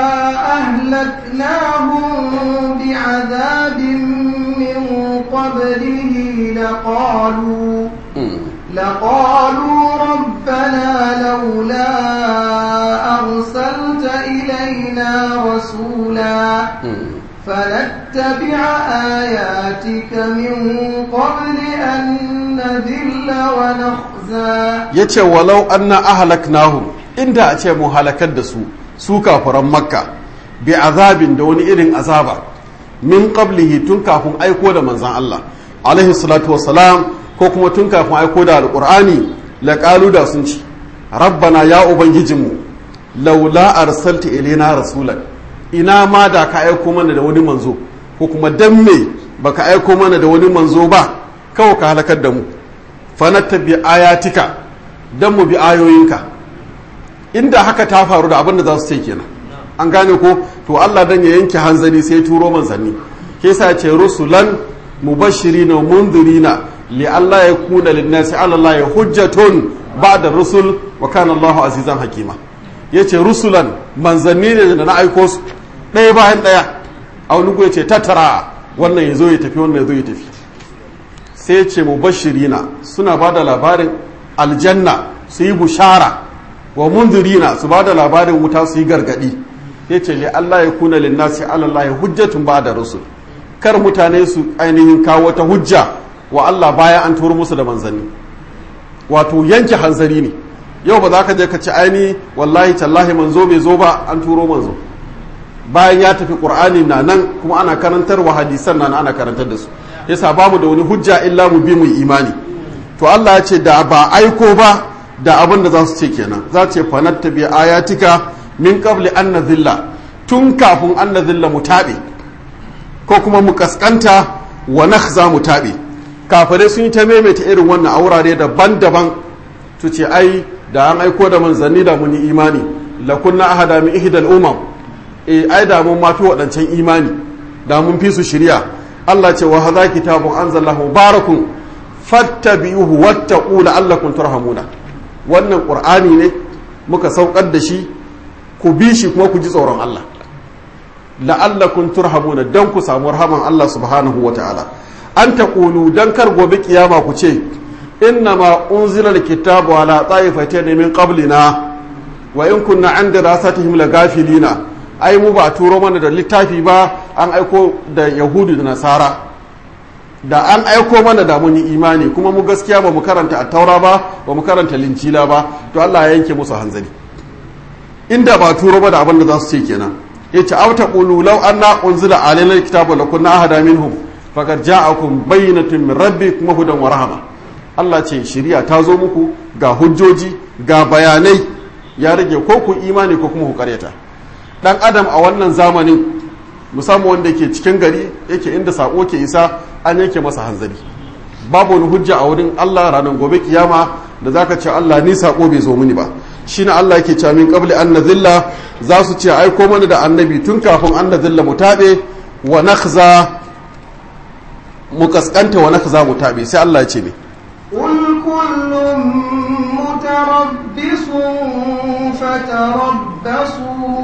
أهلكناهم بعذاب من قبله لقالوا لقالوا ربنا لولا أرسلت إلينا رسولا فنتبع آياتك من قبل أن نذل ونخزى yace walau anna ahlaknahum inda a ce mu halakar da su su kafiran makka bi azabin da wani irin azaba min qablihi tun kafin aiko da manzon Allah alaihi salatu wassalam ko kuma tun kafin aiko da alqur'ani la qalu da sun ci rabbana ya ubangijinmu laula arsalta ilaina rasulan ina ma da ka aiko mana da wani manzo ko kuma dan me baka aiko mana da wani manzo ba kawai ka halakar da mu fanattabi ayatika dan mu bi ayoyinka inda haka ta faru da abin da za su ce kenan an gane ko to Allah dan ya yanke hanzari sai turo manzanni ke sa ce rusulan mubashirina wa munzirina li Allah ya kuna linnasi ala Allah ya hujjatun ba'da rusul wa kana Allahu azizan hakima yace rusulan manzanni ne da na aiko su ɗaya bayan ɗaya a wani ya ce tattara wannan ya zo ya tafi wannan ya zo ya tafi sai ce mubashirina suna ba da labarin aljanna su yi bushara wa munzirina su ba da labarin wuta su yi gargadi ya ce li Allah ya kuna linnasi Allah ya hujjatun ba da rusul kar mutane su ainihin kawo wata hujja wa Allah baya an turo musu da manzanni wato yanke hanzari ne yau ba za ka je ka ci aini wallahi tallahi manzo bai zo ba an turo manzo bayan ya tafi qur'ani na nan kuma ana karantar wa hadisan nan ana karantar da su yasa bamu da wani hujja illa mu bi mu imani to Allah ya ce da ba aiko ba da abin da za su ce kenan za ce fanatta bi ayatika min qabli an nadhilla tun kafin an nadhilla mu tabe ko kuma mu kaskanta wa nakhza mu tabe kafirai sun yi ta maimaita irin wannan a wurare daban-daban su ce ai da an aiko da manzanni da mun yi imani la kunna ahada min ihdal umam eh ai da mun mafi waɗancan imani da mun fi su shirya Allah ce wa hadha kitabun anzalahu barakun fattabi'uhu wattaqu la'allakum turhamuna wannan qur'ani ne muka saukar da shi ku bi shi kuma ku ji tsoron Allah la'allakum turhamuna dan ku samu rahaman Allah subhanahu wata'ala an taqulu dan kar gobe kiyama ku ce innama unzila alkitabu ala ta'ifatayn min qablina wa in kunna an dirasatihim lagafilina ai mu ba turo mana da littafi ba an aiko da yahudu da nasara da an aiko mana da mun yi imani kuma mu gaskiya ba mu karanta attaura ba ba mu karanta lincila ba to Allah ya yanke musu hanzari inda ba turo ba da abin da za su ce kenan yace aw taqulu law anna unzila alaina alkitabu lakunna ahada minhum faqad ja'akum bayyinatun min rabbikum hudan wa rahma Allah ce shari'a ta zo muku ga hujjoji ga bayanai ya rage ko ku imani ko kuma ku karyata dan adam a wannan zamanin musamman wanda ke cikin gari yake inda sako ke isa an yanke masa hanzari babu wani hujja a wurin Allah ranar gobe kiyama da zaka ce Allah ni sako bai zo mini ba shine Allah yake cewa min qabli an nazilla za su ce ai ko mana da annabi tun kafin an nazilla mu tabe wa nakhza mu kaskanta wa nakhza mu tabe sai Allah ya ce ne قل كل متربص فتربصوا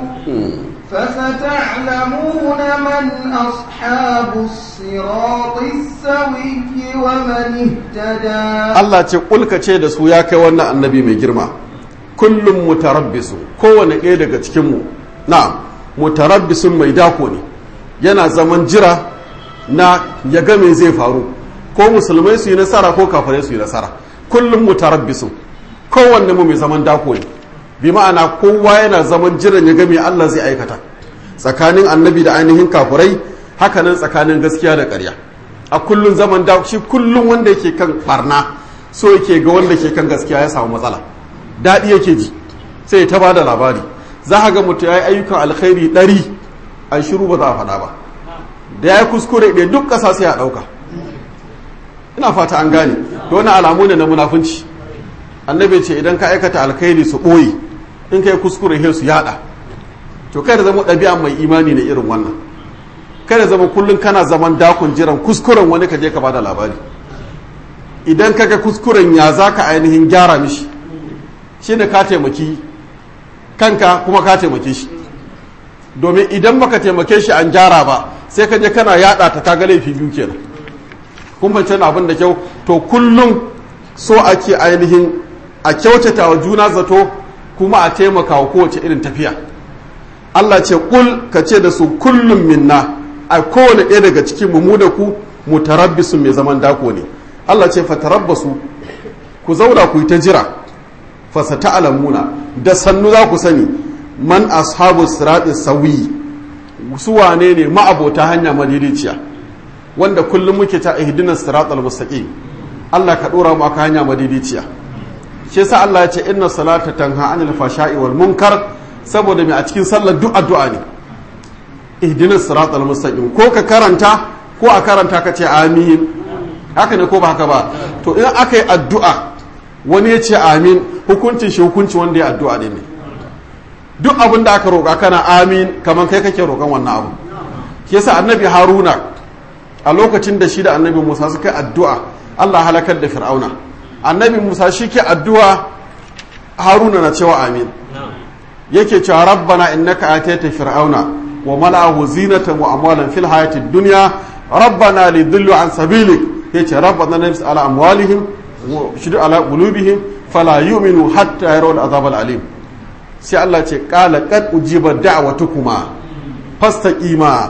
فستعلمون من أصحاب الصراط السوي ومن اهتدى Allah ce kulka ce da su ya kai wannan annabi mai girma kullum mutarabbisu kowane ɗaya daga cikinmu na mutarabbisun mai dako ne yana zaman jira na ya ga me zai faru ko musulmai su yi nasara ko kafirai su yi nasara kullum mutarabbisu kowanne mu mai zaman dako ne bi ma'ana kowa yana zaman jiran ya ga me Allah zai aikata tsakanin annabi da ainihin kafirai hakanan tsakanin gaskiya da ƙarya a kullum zaman dako shi kullum wanda yake kan barna so yake ga wanda ke kan gaskiya ya samu matsala daɗi yake ji sai ya taba da labari za a ga mutum ya yi ayyukan alkhairi ɗari a shiru ba za a faɗa ba da ya yi kuskure ɗaya duk ƙasa sai a ɗauka ina fata an gane da wani alamu ne na munafunci annabi ce idan ka aikata alkhairi su ɓoye in ka yi kuskure he su yaɗa to kai da zama ɗabi'a mai imani ne irin wannan kai da zama kullum kana zaman dakon jiran kuskuren wani ka je ka bada labari idan ka ga kuskuren ya za ka ainihin gyara mishi shi ne ka taimaki kanka kuma ka taimake shi domin idan baka taimake shi an gyara ba sai ka je kana yada ta kaga laifi biyu kenan kun fahimci abin da kyau to kullum so ake ainihin a kyautata wa juna zato kuma a taimaka wa kowace irin tafiya Allah ce kul ka ce da su kullum minna a kowane ɗaya daga cikin mu da ku mutarabbisun mai zaman dako ne Allah ce fatarabbasu ku zauna ku yi ta jira fasata alamuna da sannu za ku sani man ashabu sirati sawi su wane ne ma'abota hanya madidiciya wanda kullum muke ta ihdinas siratal mustaqim Allah ka dora mu aka hanya madidiciya shi yasa Allah ya ce inna salata tanha anil fashai wal munkar saboda mai a cikin sallar duk addu'a ne ihdinas siratal mustaqim ko ka karanta ko a karanta ka ce amin haka ne ko ba haka ba to in aka yi addu'a wani ya ce amin hukuncin shi hukunci wanda ya addu'a ne duk abin da aka roƙa kana amin kamar kai kake roƙon wannan abu ke sa annabi haruna a lokacin da shi da annabi musa suka yi addu'a allah halakar da fir'auna annabi musa shi ke addu'a haruna na cewa amin yake cewa rabbana innaka atayta fir'auna wa mala'ahu zinatan wa amwalan fil hayatid dunya rabbana lidillu an sabilik yace rabbana nafs ala amwalihim wa shidu ala qulubihim fala yu'minu hatta yarawul azab alim sai Allah ce qala qad ujiba da'watukuma fastaqima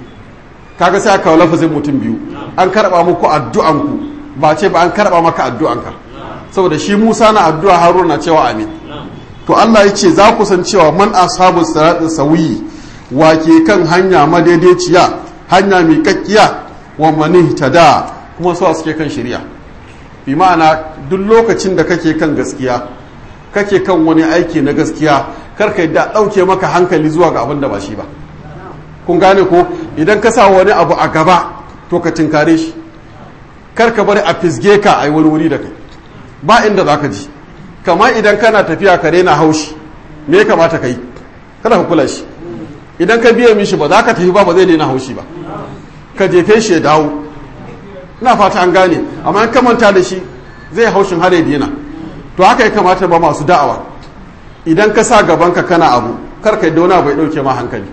kaga sai aka lafazin mutum biyu an karba muku addu'anku ba ce ba an karba maka addu'anka saboda shi Musa na addu'a Haruna na cewa amin to Allah ya ce za ku san cewa man ashabu siratin sawiyi wa ke kan hanya madaidaiciya hanya mai kakkiya wa mani tada kuma su suke kan shirya bi ma'ana duk lokacin da kake kan gaskiya kake kan wani aiki na gaskiya karka yadda ɗauke maka hankali zuwa ga abin da ba shi ba kun gane ko idan ka sa wani abu a gaba to ka tinkare shi karka bari a fisge ka a yi wani wuri da kai ba inda za ka ji kamar idan kana tafiya ka rena haushi me ya kamata ka yi kada ka kula shi idan ka biya mishi ba za ka tafi ba ba zai daina haushi ba ka jefe shi ya dawo ina fata an gane amma in ka manta da shi zai haushin har ya daina to haka ya kamata ba masu da'awa idan ka sa gaban ka kana abu kar ka dauna bai dauke ma hankali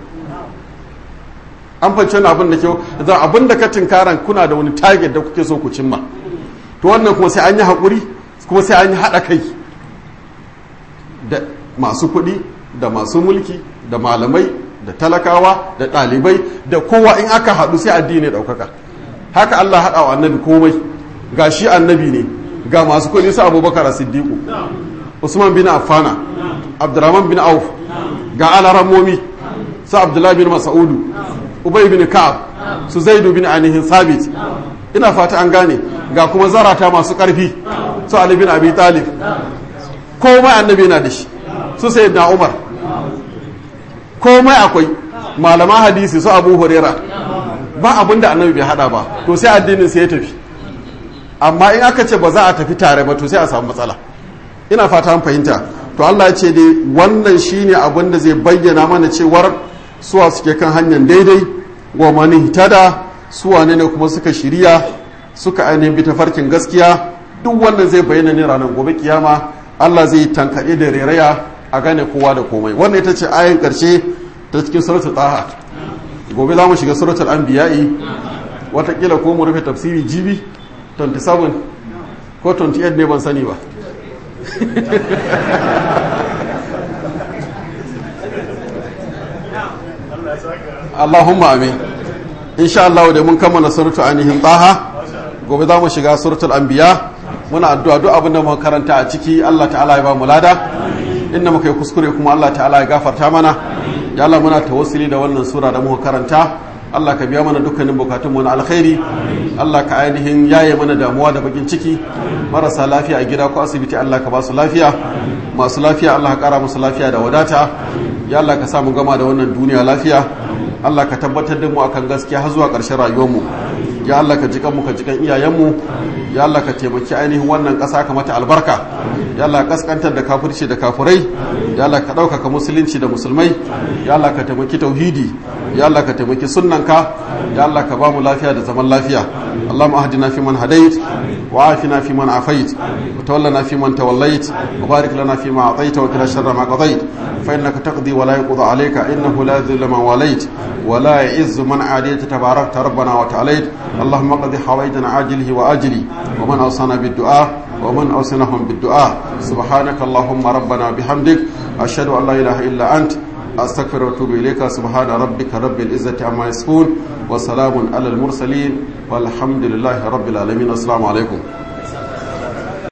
an fance wani abin da kyau da abin da ka tinkaran kuna da wani target da kuke so ku cimma to wannan kuma sai an yi haƙuri kuma sai an yi haɗa kai da masu kuɗi da masu mulki da malamai da talakawa da ɗalibai da kowa in aka haɗu sai addini ɗaukaka haka Allah haɗa wa annabi komai ga shi annabi ne ga masu kuɗi su abubakar siddiqu usman bin affana abdurrahman bin auf ga alarammomi su abdullahi bin mas'udu ubay bin ka'ab su zaidu bin anihin sabit ina fata an gane ga kuma zarata masu ƙarfi su ali bin abi talib komai annabi na da shi su sayyidina umar komai akwai malaman hadisi su abu huraira ba abin da annabi bai hada ba to sai addinin sai ya tafi amma in aka ce ba za a tafi tare ba to sai a samu matsala ina fata an fahimta to Allah ya ce dai wannan shine abin da zai bayyana mana cewar suwa suke kan hanyar daidai wa mani tada suwa ne ne kuma suka shirya suka ainihin bi tafarkin gaskiya duk wannan zai bayyana ne ranar gobe kiyama Allah zai tankaɗe da reraya a gane kowa da komai wannan ita ce ayin karshe ta cikin suratul taha gobe za mu shiga suratul anbiya'i watakila ko mu rufe tafsiri jibi 27 ko 28 ne ban sani ba Allahumma amin insha Allah da mun kammala suratul ainihin taha gobe za mu shiga suratul anbiya muna addu'a duk abin da muka karanta a ciki Allah ta'ala ya ba mu lada inda muka yi kuskure kuma Allah ta'ala ya gafarta mana ya Allah muna tawassuli da wannan sura da muka karanta Allah ka biya mana dukkanin bukatunmu na alkhairi Allah ka ainihin yaye mana damuwa da bakin ciki marasa lafiya a gida ko asibiti Allah ka ba su lafiya masu lafiya Allah ka kara musu lafiya da wadata ya Allah ka samu gama da wannan duniya lafiya Allah ka tabbatar da mu akan gaskiya har zuwa ƙarshen rayuwarmu ya Allah ka jikan mu ka jikan iyayenmu ya Allah ka taimaki ainihin wannan ƙasa ka mata albarka ya Allah kaskantar da kafirci da kafurai ya Allah ka ɗaukaka musulunci da musulmai ya Allah ka taimaki tauhidi ya Allah ka taimaki sunnanka ya Allah ka ba mu lafiya da zaman lafiya Allahumma ahdina fi man hadait wa afina fi man afait wa tawallana fi man tawallait wa barik lana fi ma ataita wa qina sharra ma qadait fa innaka taqdi wa la yuqda alayka innahu la yadhillu man walait wa la ya'izzu man adayta tabarakta rabbana wa ta'alait اللهم قضي حوائجنا عاجله وآجله ومن أوصانا بالدعاء ومن أوصناهم بالدعاء سبحانك اللهم ربنا بحمدك أشهد أن لا إله إلا أنت أستغفر وأتوب إليك سبحان ربك رب العزة عما يصفون وسلام على المرسلين والحمد لله رب العالمين السلام عليكم